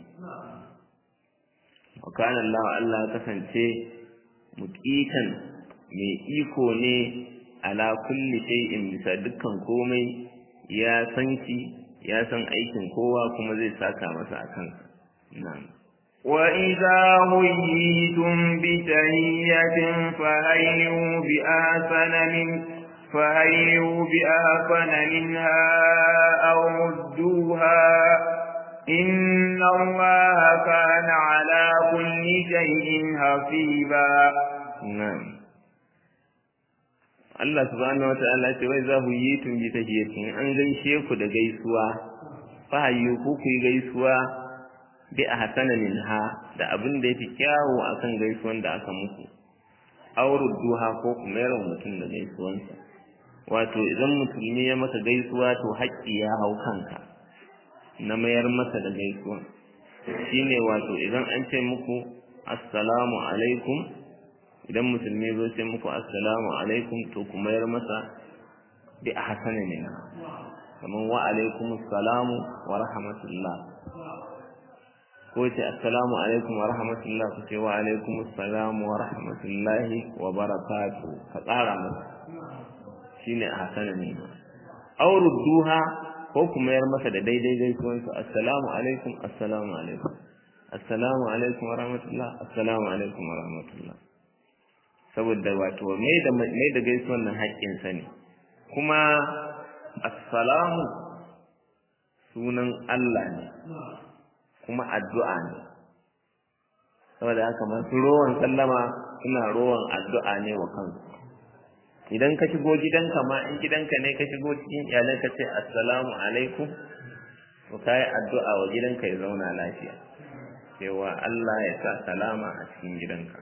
wa kana Allah Allah kasance muqitan mai iko ne ala kulli shay'in bisa dukkan komai ya san shi ya san aikin kowa kuma zai saka masa akan na'am وإذا هيتم بتهية فهيوا بآسن من فهيوا بآسن منها أو ردوها إن الله كان على كل شيء حسيبا na'am Allah subhanahu wa ta'ala ce wai za ku yi tun bi tahiyatin an gaishe ku da gaisuwa fa hayyu ku ku gaisuwa bi ahsana minha da abin da yafi kyawu akan gaisuwan da aka muku auru duha ko kuma yaron mutum da gaisuwansa wato idan musulmi ya maka gaisuwa to haƙƙi ya hau kanka na mayar masa da gaisuwa shine wato idan an ce muku assalamu alaikum idan musulmi zo ce muku assalamu alaikum to ku mayar masa bi ahsana minha kamar wa alaikumus salamu wa rahmatullah ko ce assalamu alaikum wa rahmatullah ku ce wa alaikumus salamu wa rahmatullahi wa barakatu ka tsara masa shine a hasana ne aw rudduha ko kuma yar masa da daidai gaisuwan su assalamu alaikum assalamu alaikum assalamu alaikum wa rahmatullah assalamu alaikum wa rahmatullah saboda wato mai da mai da gaisuwan nan haƙƙin sa ne kuma assalamu sunan Allah ne kuma addu'a ne saboda haka masu rowan sallama suna rowan addu'a ne wa kansu idan ka shigo gidanka ma in gidanka ne ka shigo cikin iyalai ka ce assalamu alaikum to kai addu'a wa gidanka ya zauna lafiya cewa Allah ya sa salama a cikin gidanka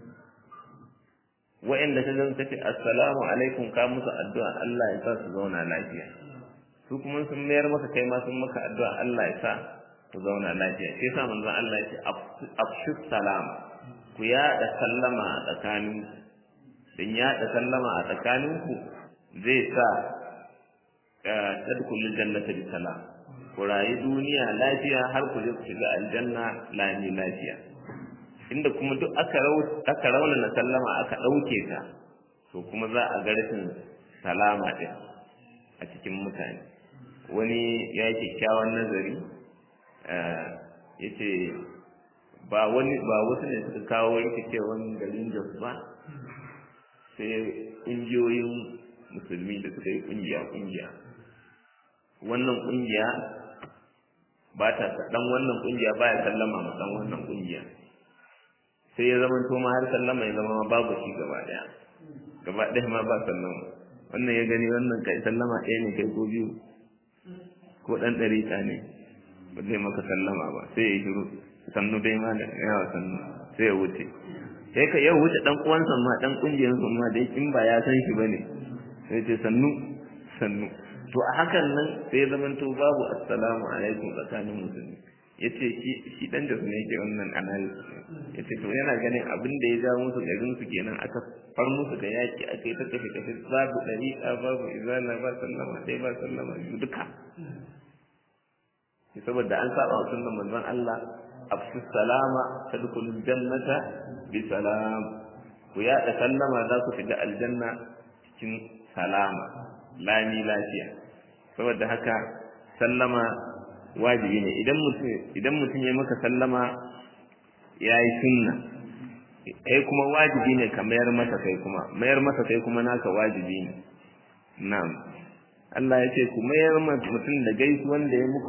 wa'inda ka zan ce assalamu alaikum ka musu addu'a Allah ya sa su zauna lafiya su kuma sun mayar maka kai ma sun maka addu'a Allah ya sa ku zauna lafiya sai sa manzon Allah ya ce afshu salam ku yaɗa sallama a tsakanin dan yaɗa sallama a tsakanin ku zai sa tadkhulul jannata bi salam ku rayu duniya lafiya har ku je ku shiga aljanna lami lafiya inda kuma duk aka aka raunana sallama aka ɗauke ta to kuma za a ga rashin salama ɗin a cikin mutane wani ya yi kyakkyawan nazari ya ce ba wani ba wasu ne suka kawo rikicewan garin jos ba sai ƙungiyoyin musulmi da suka yi ƙungiya ƙungiya wannan ƙungiya ba ta dan wannan ƙungiya ba ya sallama ma dan wannan ƙungiya sai ya zama to ma har sallama ya zama ma babu shi gaba ɗaya gaba ɗaya ma ba sallama wannan ya gani wannan kai sallama ɗaya ne kai ko biyu ko ɗan ɗariƙa ne ba zai maka sallama ba sai ya shiru sannu dai ma da yawa sannu sai ya wuce sai ka yau wuce dan uwansa ma dan kungiyar sa ma dai in ba ya san shi bane sai ce sannu sannu to a hakan nan sai ya zama to babu assalamu alaikum tsakanin musulmi yace shi shi dan da ne yake wannan analysis yace to yana ganin abin da ya ja musu garin su kenan aka far musu da yaki aka yi ta kashe kashe babu dariqa babu izala ba sallama dai ba sallama duka saboda an saba wa sunnan manzon Allah afsu salama tadkhulul jannata bi salam ku ya da sallama za ku shiga aljanna cikin salama lami lafiya saboda haka sallama wajibi ne idan mutum idan mutum ya maka sallama yayi sunna kai kuma wajibi ne ka mayar masa kai kuma mayar masa kai kuma naka wajibi ne na'am Allah ya ce ku mayar mutum da gaisuwan da ya muku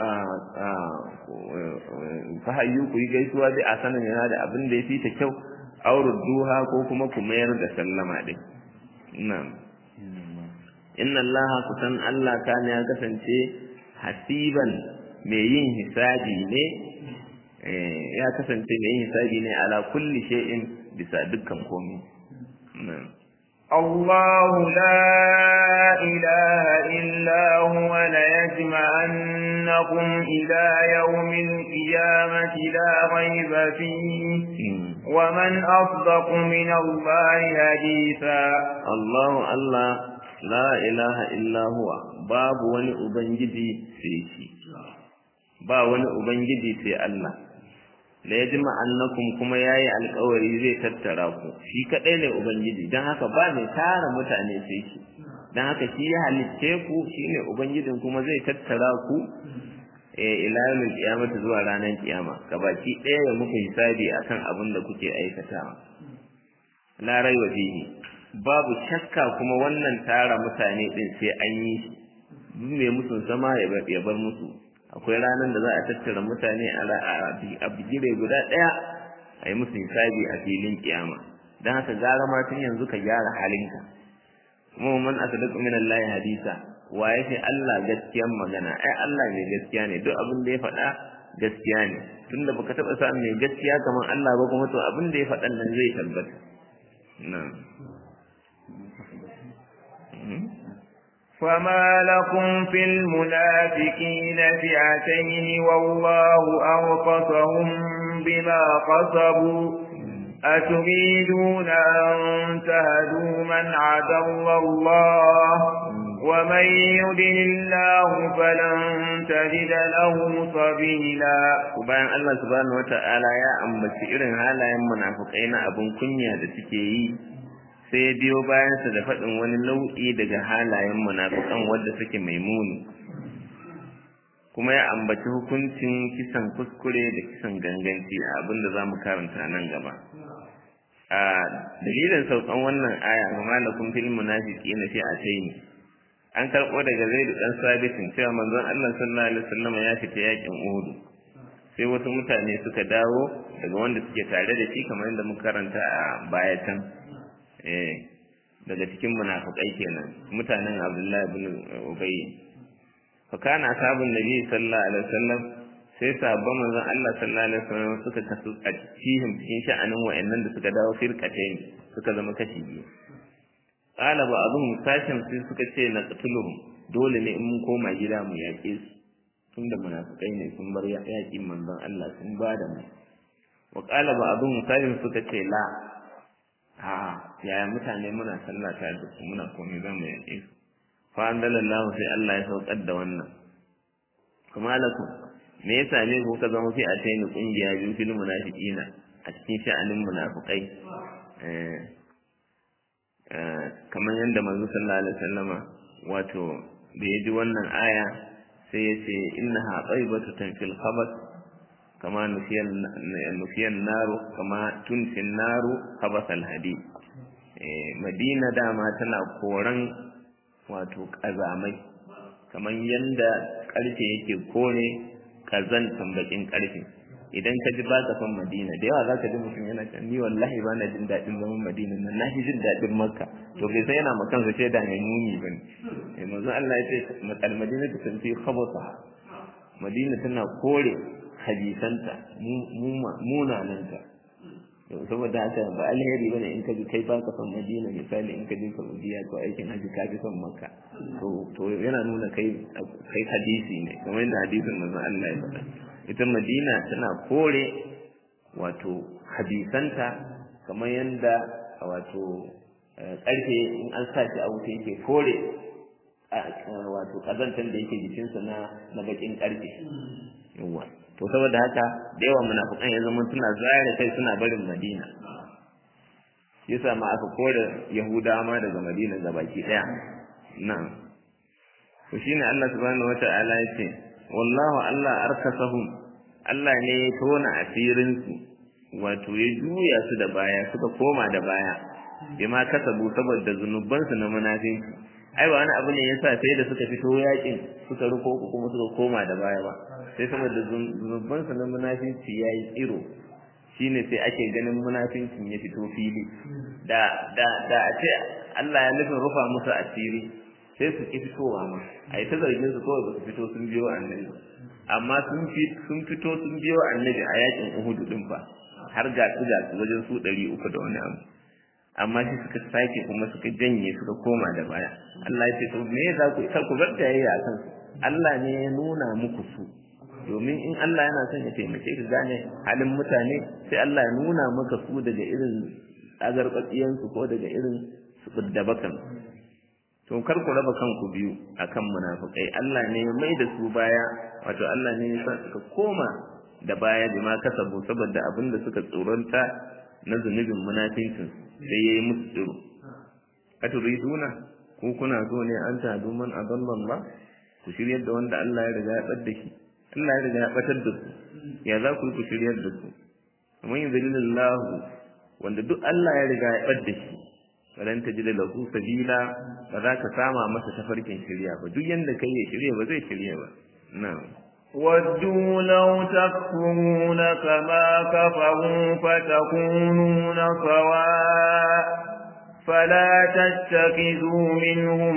ta hayyu ku yi gaisuwa dai a sanin yana da abin da ya fi ta kyau auru duha ko kuma ku mayar da sallama din na'am inna Allah kusan Allah kana ya kasance hasiban mai yin hisabi ne ya kasance mai yin hisabi ne ala kulli shay'in bisa dukkan komai na'am الله لا إله إلا هو ليجمعنكم إلى يوم القيامة لا ريب فيه ومن أصدق من الله حديثا الله الله لا إله إلا هو باب وني أبنجدي سيشي با وني أبنجدي سي الله la yajma annakum kuma yayi alƙawari zai tattara ku shi kadai ne ubangiji dan haka ba mai tara mutane sai shi dan haka shi ya halicce ku shine ubangijin kuma zai tattara ku eh ila yawmil qiyamati zuwa ranar kiyama gabaki ɗaya ya muku hisabi akan abin da kuke aikatawa la raiwa fihi babu shakka kuma wannan tara mutane din sai an yi shi duk mai musun sama ya bar musu akwai ranar da za a tattara mutane a bigire guda ɗaya a yi musu hisabi a filin kiyama don haka gara ma tun yanzu ka gyara halinka kuma man asdaqu min Allah hadisa wa yake Allah gaskiyan magana ai Allah mai gaskiya ne duk abin da ya faɗa gaskiya ne tunda baka taɓa samun mai gaskiya kamar Allah ba kuma to abin da ya faɗan nan zai tabbata na'am فما لكم في المنافقين فئتين والله أرقصهم بما قصبوا أتريدون أن تهدوا من عدل الله ومن يدن الله فلن تجد له سبيلا bayan Allah subhanahu wata'ala ya ambaci irin halayen munafukai na abin kunya da suke yi sai ya biyo bayansa da faɗin wani nau'i daga halayen munafukan wadda suke mai muni kuma ya ambaci hukuncin kisan kuskure da kisan ganganci a abin da za mu karanta nan gaba a dalilin saukan wannan aya ma malakum fil munafiqina fi ataini an karɓo daga zaidu dan sabitin cewa manzon Allah sallallahu alaihi wasallam ya fita yakin Uhud sai wasu mutane suka dawo daga wanda suke tare da shi kamar yadda muka karanta a baya can eh daga cikin munafikai kenan mutanen Abdullahi ibn Ubay fa kana ashabun nabi sallallahu alaihi wasallam sai sabon manzon Allah sallallahu alaihi wasallam suka kasu a cikin cikin sha'anin wa'annan da suka dawo firqatayn suka zama kashi biyu qala ba abun sashin sai suka ce na qatuluhum dole ne in mun koma gida mu yaƙe su tunda munafikai ne sun bar yaƙin manzon Allah sun ba da mu wa qala ba abun sashin suka ce la a yaya mutane muna sallah ta da su muna komai za mu yaƙe su fa anzalallahu sai Allah ya saukar da wannan kuma lakum me ya same ku ka zama fi a taini kungiya biyu fil munafiqina a cikin sha'anin munafiqai eh kamar yadda manzo sallallahu alaihi wasallama wato da ya ji wannan aya sai ya ce innaha taibatu tanfil khabath kama nufiyan nufiyan naru kama tunfin naru khabath alhadi eh madina dama tana koran wato kazamai kamar yanda karfe yake kore kazantan bakin karfe idan ka ji baka son madina da yawa zaka ji mutum yana can ni wallahi ba na jin daɗin zaman madina nan na fi jin daɗin makka to bai san yana makan sa da mai muni ba ne eh manzo Allah ya ce matal madina ta tanfi khabasa madina tana kore hadisanta munananta yau saboda haka ba alheri bane in ka ji kai baka son madina misali in ka je saudiya ko aikin haji ka fi son makka to to yana nuna kai kai hadisi ne kamar yadda hadisin manzon Allah ya faɗa ita madina tana kore wato hadisanta kamar yadda wato karfe in an sa shi a wuta yake kore wato kazantan da yake jikinsa na na bakin karfe yawa to saboda haka da yawan munafikan ya zama suna zare kai suna barin madina yasa ma aka kore yahudawa ma daga madina ga baki daya nan to shine Allah subhanahu wata'ala ya ce wallahu Allah arkasahum Allah ne ya tona asirin su wato ya juya su da baya suka koma da baya bima kasabu saboda zunubansu na munafinci ai ba wani abu ne yasa sai da suka fito yakin suka ruko ku kuma suka koma da baya ba sai saboda zunubansu na munafinci yayi tsiro shine sai ake ganin munafincin ya fito fili da da da a ce Allah ya nufin rufa musu asiri sai su ki fitowa ma ai ta zargin su kawai ba su fito sun biyo annabi amma sun sun fito sun biyo annabi a yakin Uhud din fa har ga su ga su wajen su 300 da wani abu amma shi suka sake kuma suka janye suka koma da baya Allah ya ce to me za ku kar ku bar tayayya akan su Allah ne ya nuna muku su domin in Allah yana son ya taimake ka gane halin mutane sai Allah ya nuna maka su daga irin azarbatsiyan su ko daga irin su da bakan to kar ku raba kanku biyu akan munafikai Allah ne ya mai da su baya wato Allah ne ya sa suka koma da baya bima kasabu saboda abin da suka tsoronta na zunubin munafincin sai yayi musu tsiro aturiduna ko kuna so ne an tadu man adallan ba ku shiryar da wanda Allah ya riga ya bar da shi Allah ya riga ya batar da su ya za ku yi ku shiryar da su man yuzilillahu wanda duk Allah ya riga ya bar da shi falan tajida lahu sabila ba za ka sama masa tafarkin shirya ba duk yanda kai ya shirya ba zai shirya ba na'am ودوا لو تكفرون كما كفروا فتكونون سواء فلا تتخذوا منهم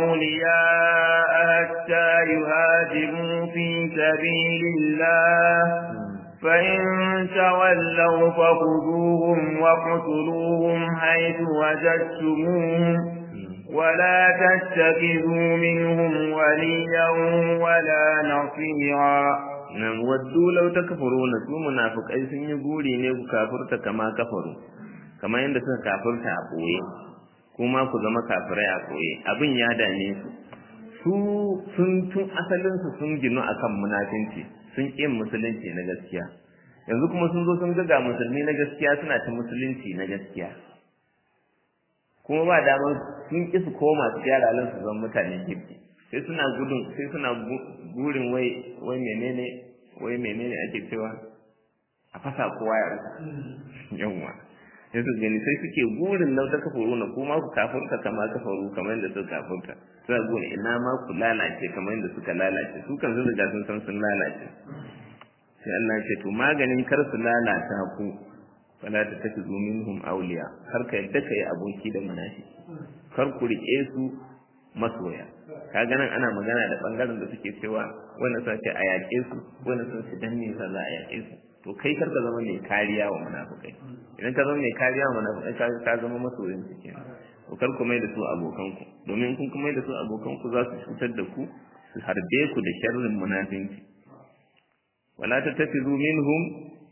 أولياء حتى يهاجروا في سبيل الله فإن تولوا فخذوهم واقتلوهم حيث وجدتموهم ولا تتخذوا منهم وليا ولا نصيرا nan waddu law takfuruna su munafiqai sun yi guri ne ku kafirta kama kafaru kamar yadda suka kafirta a boye kuma ku zama kafirai a koye abin ya dame su su sun tun asalin su sun ginu akan munafinci sun ƙi musulunci na gaskiya yanzu kuma sun zo sun ga musulmi na gaskiya suna ta musulunci na gaskiya kuma ba damar sun ƙi su koma su gyara halin su zama mutane kirki sai suna gudun sai suna burin wai wai menene wai menene ake cewa a fasa kowa ya rasa yawwa sai su gani sai suke burin lau ta kafaru na kuma ku kafurta kama kafaru kamar yadda suka kafurta suna gona ina ma ku lalace kamar yadda suka lalace su kan sun riga sun san sun lalace sai Allah ya ce to maganin kar su lalata ku fala ta tafi minhum awliya har ka yadda kai aboki da munafiki kar ku rike su masoya kaga nan ana magana da bangaren da suke cewa wannan sun ce a yaƙe su wannan sun ce dan me za a yaƙe su to kai kar ka zama mai kariya wa munafikai idan ka zama mai kariya wa munafikai ka ka zama masoyin su kenan to kar ku mai da su abokan ku domin kun kuma mai da su abokan ku za su cutar da ku su harbe ku da sharrin munafinci wala tattakhidhu minhum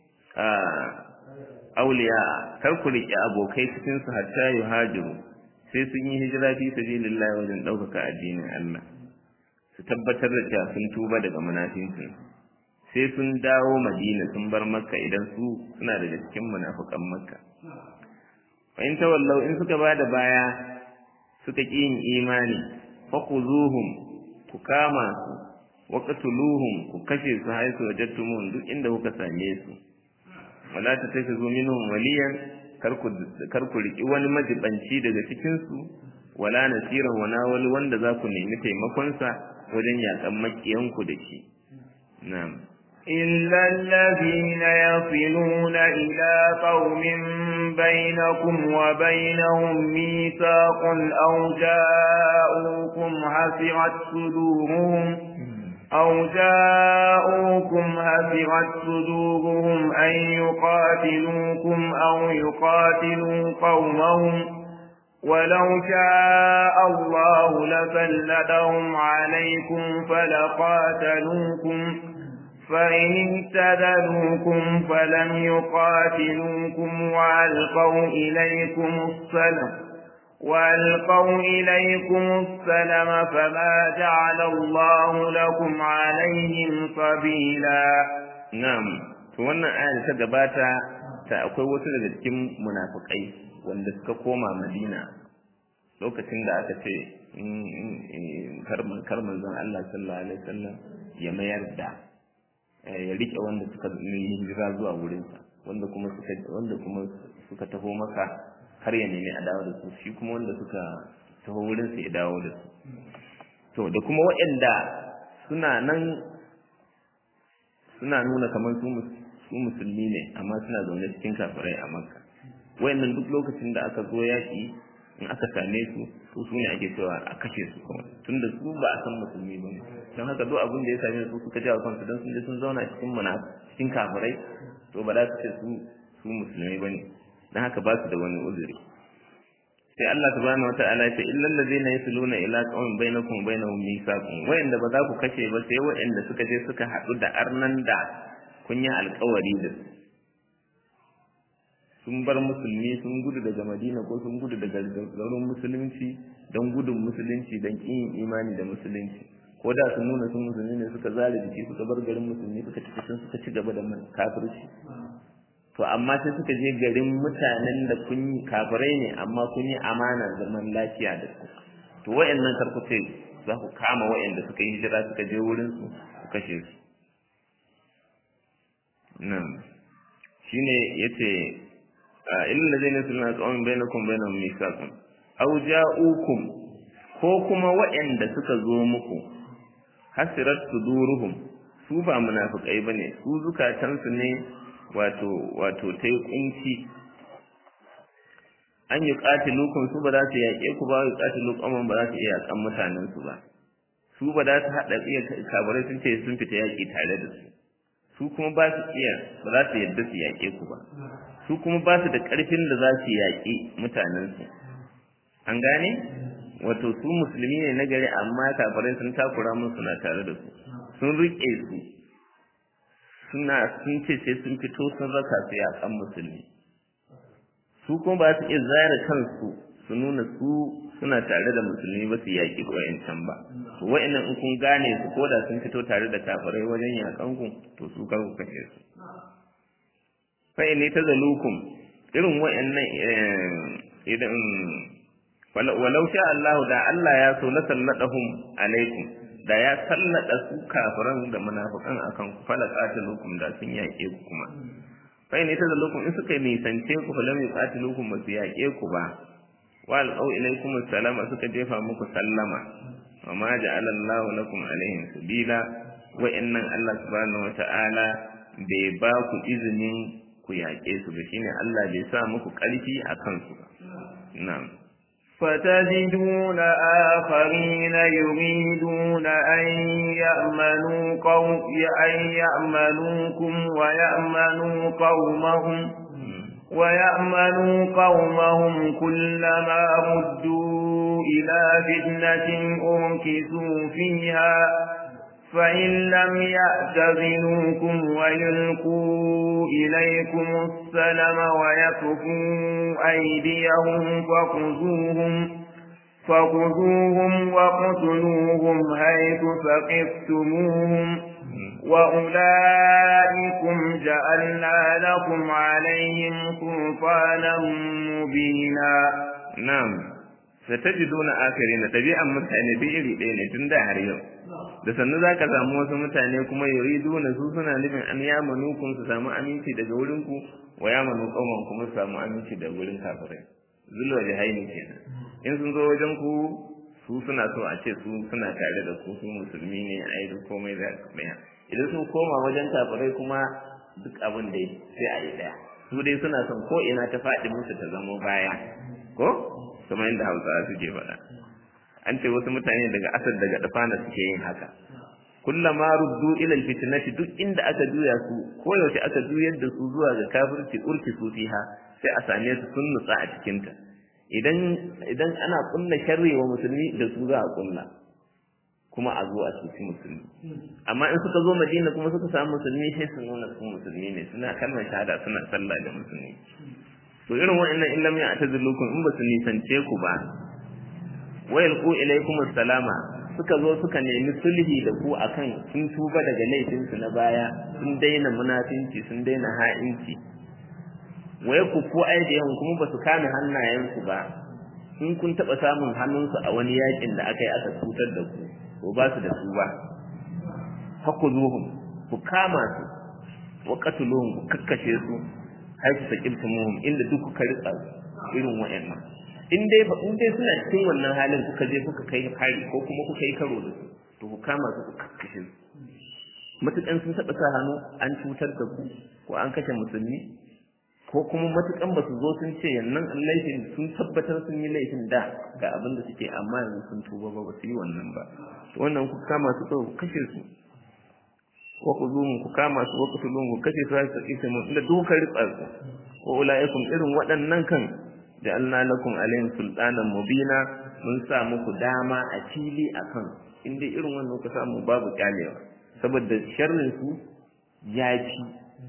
awliya kar ku riƙe abokai cikin su hatta yuhajiru sai sun yi hijira fi sabilillah wajen ɗaukaka addinin Allah su tabbatar da cewa sun tuba daga munafincin sai sun dawo Madina sun bar Makka idan su suna daga cikin munafukan Makka fa in tawallau in suka bada baya suka ƙi yin imani faquzuhum ku kama su waqtuluhum ku kashe su haisu wajadtumun duk inda kuka same su wala tattakhidhu minhum waliyan kar ku riƙi wani majibanci daga cikinsu wala nasiran wana wani wanda za ku nemi taimakonsa wajen yaƙan maƙiyanku da shi na'am إلا الذين يصلون إلى قوم بينكم وبينهم ميثاق أو جاءوكم حسرت صدورهم أو جاءوكم هفرت صدورهم أن يقاتلوكم أو يقاتلوا قومهم ولو شاء الله لسلطهم عليكم فلقاتلوكم فإن اعتذلوكم فلم يقاتلوكم وألقوا إليكم السلم وألقوا إليكم السلم فما جعل الله لكم عليهم سبيلا نعم wannan ayar ta gabata ta akwai wasu daga cikin munafukai wanda suka koma Madina lokacin da aka ce kar manzon Allah sallallahu alaihi wasallam ya mayar da ya rike wanda suka yi hijira zuwa wurinsa wanda kuma suka wanda kuma suka taho maka har ya nemi a dawo da su shi kuma wanda suka taho wurin su ya dawo da su to da kuma waɗanda suna nan suna nuna kamar su su musulmi ne amma suna zaune cikin kafirai a makka wayannan duk lokacin da aka zo yaƙi in aka same su to su ne ake cewa a kashe su kuma tunda su ba a san musulmi ba ne don haka duk abin da ya same su suka jawo kansu don sun je sun zauna cikin muna cikin kafirai to ba za su ce su su musulmai ba ne don haka ba su da wani uzuri sai Allah subhanahu wata'ala ya ce illal ladzina yasluna ila qaumin bainakum bainahum mithaqun wayanda ba za ku kashe ba sai wayanda suka je suka haɗu da arnan da kun yi alƙawari da su sun bar musulmi sun gudu daga Madina ko sun gudu daga garin musulunci don gudun musulunci don kin imani da musulunci ko da sun nuna sun musulmi ne suka zare jiki suka bar garin musulmi suka tafi sun suka ci gaba da kafirci to amma sai suka je garin mutanen da kun yi kafirai ne amma kun yi amana zaman lafiya da su to wayannan karkuce za ku kama wayanda suka yi hijira suka je wurin su ku kashe su nan shine yace illal ladina sunna qawmin bainakum bainahum mithaqun aw ja'ukum ko kuma wayanda suka zo muku hasirat suduruhum su ba munafikai bane su zukatansu ne wato wato ta yi kunci an yi ƙatilukun su ba za su yaƙe ku ba yi ƙatilukun ba za su iya yaƙan mutanensu ba su ba za su haɗa iya kabarai sun ce sun fita yaƙi tare da su su kuma ba su iya ba za su yadda su yaƙe ku ba su kuma ba su da ƙarfin da za su yaƙi mutanensu an gane wato su musulmi ne na gari amma kabarai sun takura musu na tare da su sun riƙe su suna sun ce sai sun fito sun raka su yakan musulmi su kuma ba su iya zara kansu su su nuna su suna tare da musulmi ba su yaƙi wayancan ba to wa'annan in kun gane su ko da sun fito tare da kafirai wajen yaƙan ku to su kar ku kashe su fa in tazalukum irin wa'annan idan walau sha Allah da Allah ya so la salladahum alaikum da ya sallada su kafiran da munafikan akan ku fala qatilukum da sun yaƙe ku kuma fa in tazalukum in suka nisance ku fa lam yuqatilukum ba su yaƙe ku ba wa alqaw ilaykum assalama suka jefa muku sallama wa ma ja'ala Allah lakum alaihim sabila wa innan Allah subhanahu wa ta'ala bai ba ku izinin ku yaƙe su ba shine Allah bai sa muku ƙarfi a kansu ba na'am فتجدون آخرين يريدون أن يأمنوا قوم أن يأمنوكم ويأمنوا قومهم ويأمنوا قومهم كلما ردوا إلى فتنة أركسوا فيها فإن لم يأتذنوكم ويلقوا إليكم السلم ويكفوا أيديهم فخذوهم فخذوهم وقتلوهم حيث ثقفتموهم وأولئكم جعلنا لكم عليهم سلطانا مبينا نعم satajiduna akharina tabi'an mutane bi iri ɗaya ne tun da har yau da sannu zaka samu wasu mutane kuma yuriduna su suna nufin an yamanu kun su samu aminci daga wurin ku wa yamanu qauman kuma su samu aminci daga wurin kafirai zulwa jahaini kenan in sun zo wajen ku su suna so a ce su suna tare da ku su musulmi ne ai duk komai da ɗaya idan sun koma wajen kafirai kuma duk abin da sai a yi ɗaya su dai suna son ko ina ta faɗi musu ta zamo baya ko kuma inda hausawa suke faɗa an ce wasu mutane daga asar daga dafana suke yin haka kullama ruddu ila alfitnati duk inda aka juya su ko yaushe aka juyar da su zuwa ga kafirci urki su fiha sai a same su sun nutsa a cikin ta idan idan ana kunna sharri wa musulmi da su za a kunna kuma a zo a cuci musulmi amma in suka zo madina kuma suka samu musulmi sai su nuna su musulmi ne suna kalmar shahada suna sallah da musulmi to irin wa'annan in lam ya'tazilukum in ba su nisance ku ba wa yalqu ilaykum assalama suka zo suka nemi sulhi da ku akan sun tuba daga laifin su na baya sun daina munafinci sun daina ha'inci wa yakufu aydihim kuma ba su kame hannayensu ba in kun taba samun hannunsu a wani yakin da aka yi aka cutar da ku to ba su da su ba hakuzuhum ku kama su wa qatuluhum ku kakkashe su haifu sakiltumuhum inda duk kuka ritsa irin wa'annan in dai ba in dai suna cikin wannan halin kuka je kuka kai hari ko kuma kuka yi karo da su to ku kama su ku kakkashe su matukan sun taɓa sa hannu an cutar da ku ko an kashe musulmi ko kuma matukan ba su zo sun ce yannan laifin sun tabbatar sun yi laifin da ga abin da suke amma yanzu sun tuba ba ba su yi wannan ba to wannan ku kama su ku kashe su wa khuzuhum ku kama su wa qutuluhum ku kashe su har su kisa mun inda duka ritsa su wa ulaikum irin waɗannan kan ja'alna lakum alayhim sultanan mubina mun sa muku dama a fili akan inda irin wannan ku samu babu kyalewa saboda sharrin su ya fi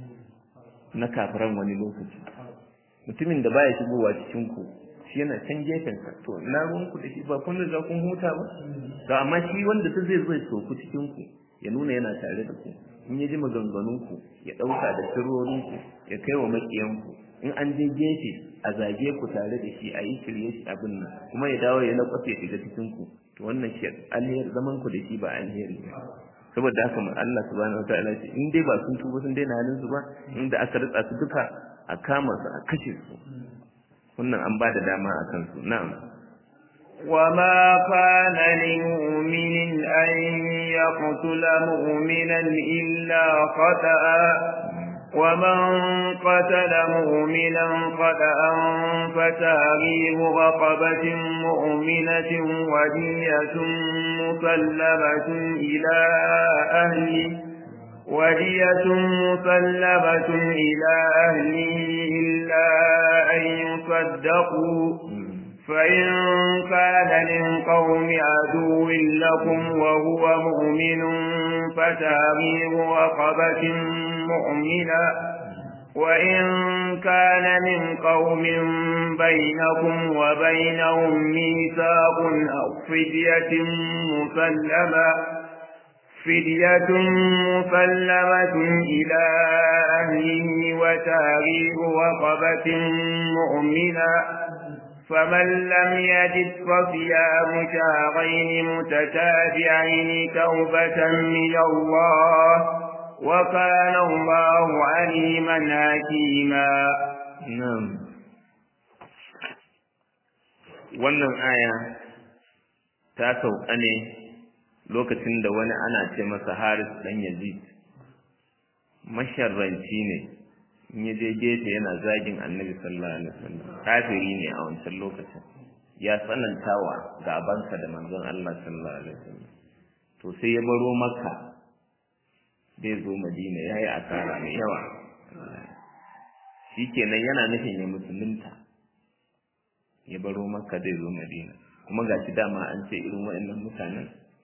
na kafiran wani lokaci mutumin da baya shigowa cikin ku shi yana can gefen ka to na ruwan ku da shi ba kun riga kun huta ba to amma shi wanda ta zai zai soku cikin ku ya nuna yana tare da ku in ya ji maganganun ku ya dauka da sirrorin ku ya kai wa makiyan ku in an je gefe a zage ku tare da shi a yi shirye shi abin nan kuma ya dawo ya lakwafe shiga cikin ku to wannan shi alheri zaman ku da shi ba alheri ne saboda haka mu Allah subhanahu wataala ce in dai ba sun tuba sun daina halin su ba inda aka ritsa su duka a kama su a kashe su wannan an ba da dama a kansu na'am وما كان لمؤمن أن يقتل مؤمنا إلا خطأ ومن قتل مؤمنا خطأ فتاريخ رقبة مؤمنة ودية مسلمة إلى أهله ودية مسلمة إلى أهله إلا أن يصدقوا فإن كان من قوم عدو لكم وهو مؤمن فتاريخ رقبة مؤمنة وإن كان من قوم بينكم وبينهم ميثاق أو فدية مسلمة فدية مسلمة إلى أهله وتاريخ رقبة مؤمنة فمن لم يجد فصيام شهرين متتابعين توبة من الله وكان الله عليما حكيما نعم wannan aya ta sauka ne lokacin da wani ana ce masa Haris dan Yazid masharranci ne in ya je gefe yana zagin Annabi sallallahu alaihi wasallam kafiri ne a wancan lokacin ya tsanantawa gabansa da manzon Allah sallallahu alaihi wasallam to sai ya baro Makka zai zo Madina yayi asara mai yawa shikenan yana nufin ya musulunta ya baro Makka zai zo Madina kuma gashi dama an ce irin waɗannan mutanen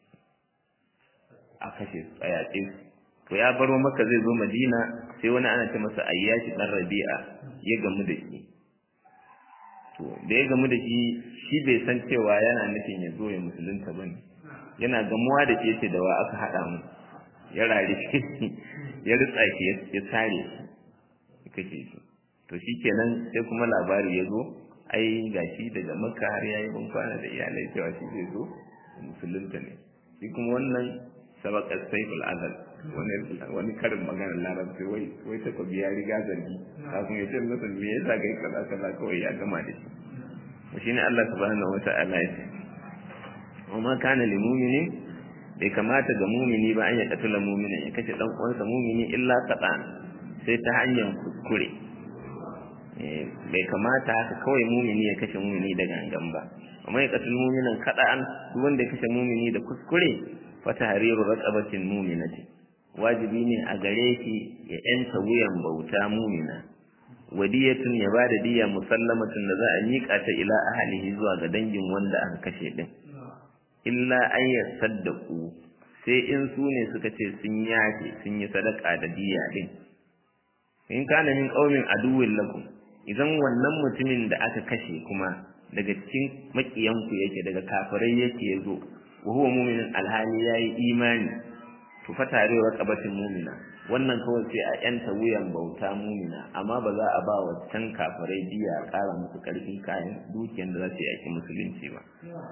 a kashe su a yaƙe su to ya baro maka zai zo madina sai wani ana ce masa ayyashi dan rabi'a ya gamu da shi to da ya gamu da shi shi bai san cewa yana nufin ya zo ya musulunta ba ne yana gamuwa da shi yace da wa aka haɗa mu ya rare shi ya ritsa shi ya sare shi ya kashe shi to shi kenan sai kuma labari ya zo ai gashi daga makka har yayi ban kwana da iyalai cewa shi zai zo musulunta ne shi kuma wannan sabakar saiful azal wani karin maganar larabci wai wai ta kwabi ya riga zargi kafin ya ce masa me yasa kai kaza kaza kawai ya gama da shi to shine Allah subhanahu wata'ala ya ce wa ma kana lil mu'minin bai kamata ga mumini ba an ya katula muminin ya kashe dan uwansa mumini illa kaɗan sai ta hanyar kuskure bai kamata haka kawai mumini ya kashe mumini da gangan ba amma ya katul muminan kaɗan duk wanda ya kashe mumini da kuskure fata hariru raqabatin mu'minati wajibi ne a gare shi ya yanta wuyan bauta mu'mina wadiyatun ya bada diya musallamatun da za a miƙa ta ila ahlihi zuwa ga dangin wanda aka kashe din illa an yasaddaqu sai in su ne suka ce sun yafe sun yi sadaka da diya din in kana min qaumin aduwwin lakum idan wannan mutumin da aka kashe kuma daga cikin makiyanku yake daga kafirai yake yazo wa huwa mu'minun alhali yayi imani to fa tare wa qabatin mu'mina wannan kawai sai a yanta wuyan bauta mu'mina amma ba za a ba wa can kafirai diya a ƙara musu ƙarfin kayan dukiyar da za su yi musulunci ba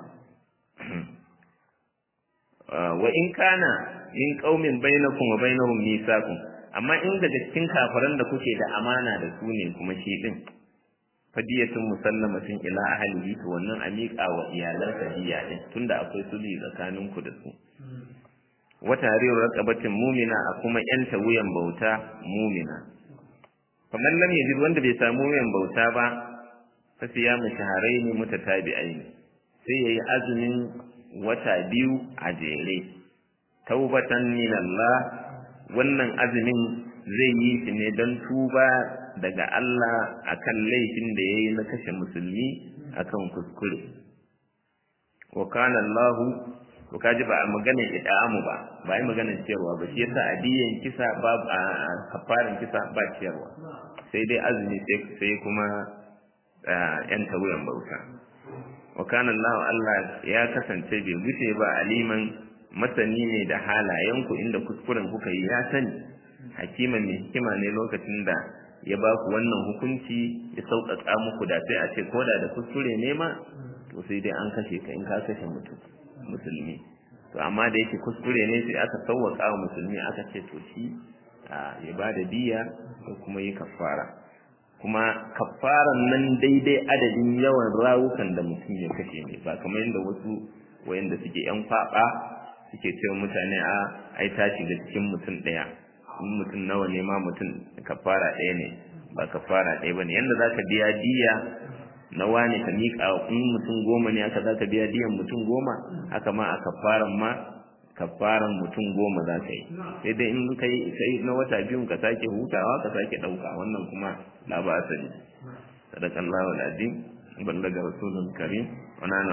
wa in kana min qaumin bainakum wa bainahum mithaqun amma in daga cikin kafiran da kuke da amana da su ne kuma shi din fadiyatun musallamatin ila ahlihi to wannan a miƙa wa iyalansa diya din tunda akwai sulhi tsakanin ku da su wata hariyar raqabatin mumina a kuma yanta wuyan bauta mumina kamar lam yajid wanda bai samu wuyan bauta ba fa siyamu shahrayn mutatabi'ain sai yayi azumin wata biyu a jere taubatan min Allah wannan azumin zai yi shi ne don tuba daga Allah akan laifin da yayi na kashe musulmi akan kuskure wa kana Allah to kaji ba a maganar ida'amu ba ba yi maganar ciyarwa ba shi yasa adiyan kisa ba a kafarin kisa ba ciyarwa sai dai azumi sai kuma yan tawuyan bauta wa kana Allah Allah ya kasance bai wuce ba aliman masani ne da halayenku inda kuskuren kuka yi ya sani hakima mai hikima ne lokacin da ya ba ku wannan hukunci ya sauƙaƙa muku da sai a ce ko da da kuskure ne ma to sai dai an kashe ka in ka kashe mutum musulmi to amma da yake kuskure ne sai aka sauwaƙa wa musulmi aka ce to shi ya ba da diya ko kuma yi kafara kuma kafaran nan daidai adadin yawan rawukan da mutum ya kashe ne ba kamar yadda wasu wayanda suke yan kwaba suke cewa mutane a ai ta shiga cikin mutum ɗaya in mutum nawa ne ma mutum kafara ɗaya ne ba kafara ɗaya bane yanda zaka biya diya na wani ka miƙa in mutum goma ne aka zaka biya diyan mutum goma haka ma a kafaran ma kafaran mutum goma za ka yi sai dai in kai kai na wata biyun ka sake hutawa ka sake ɗauka wannan kuma la ba asali sadakallahu alazim ballaga rasulun karim wa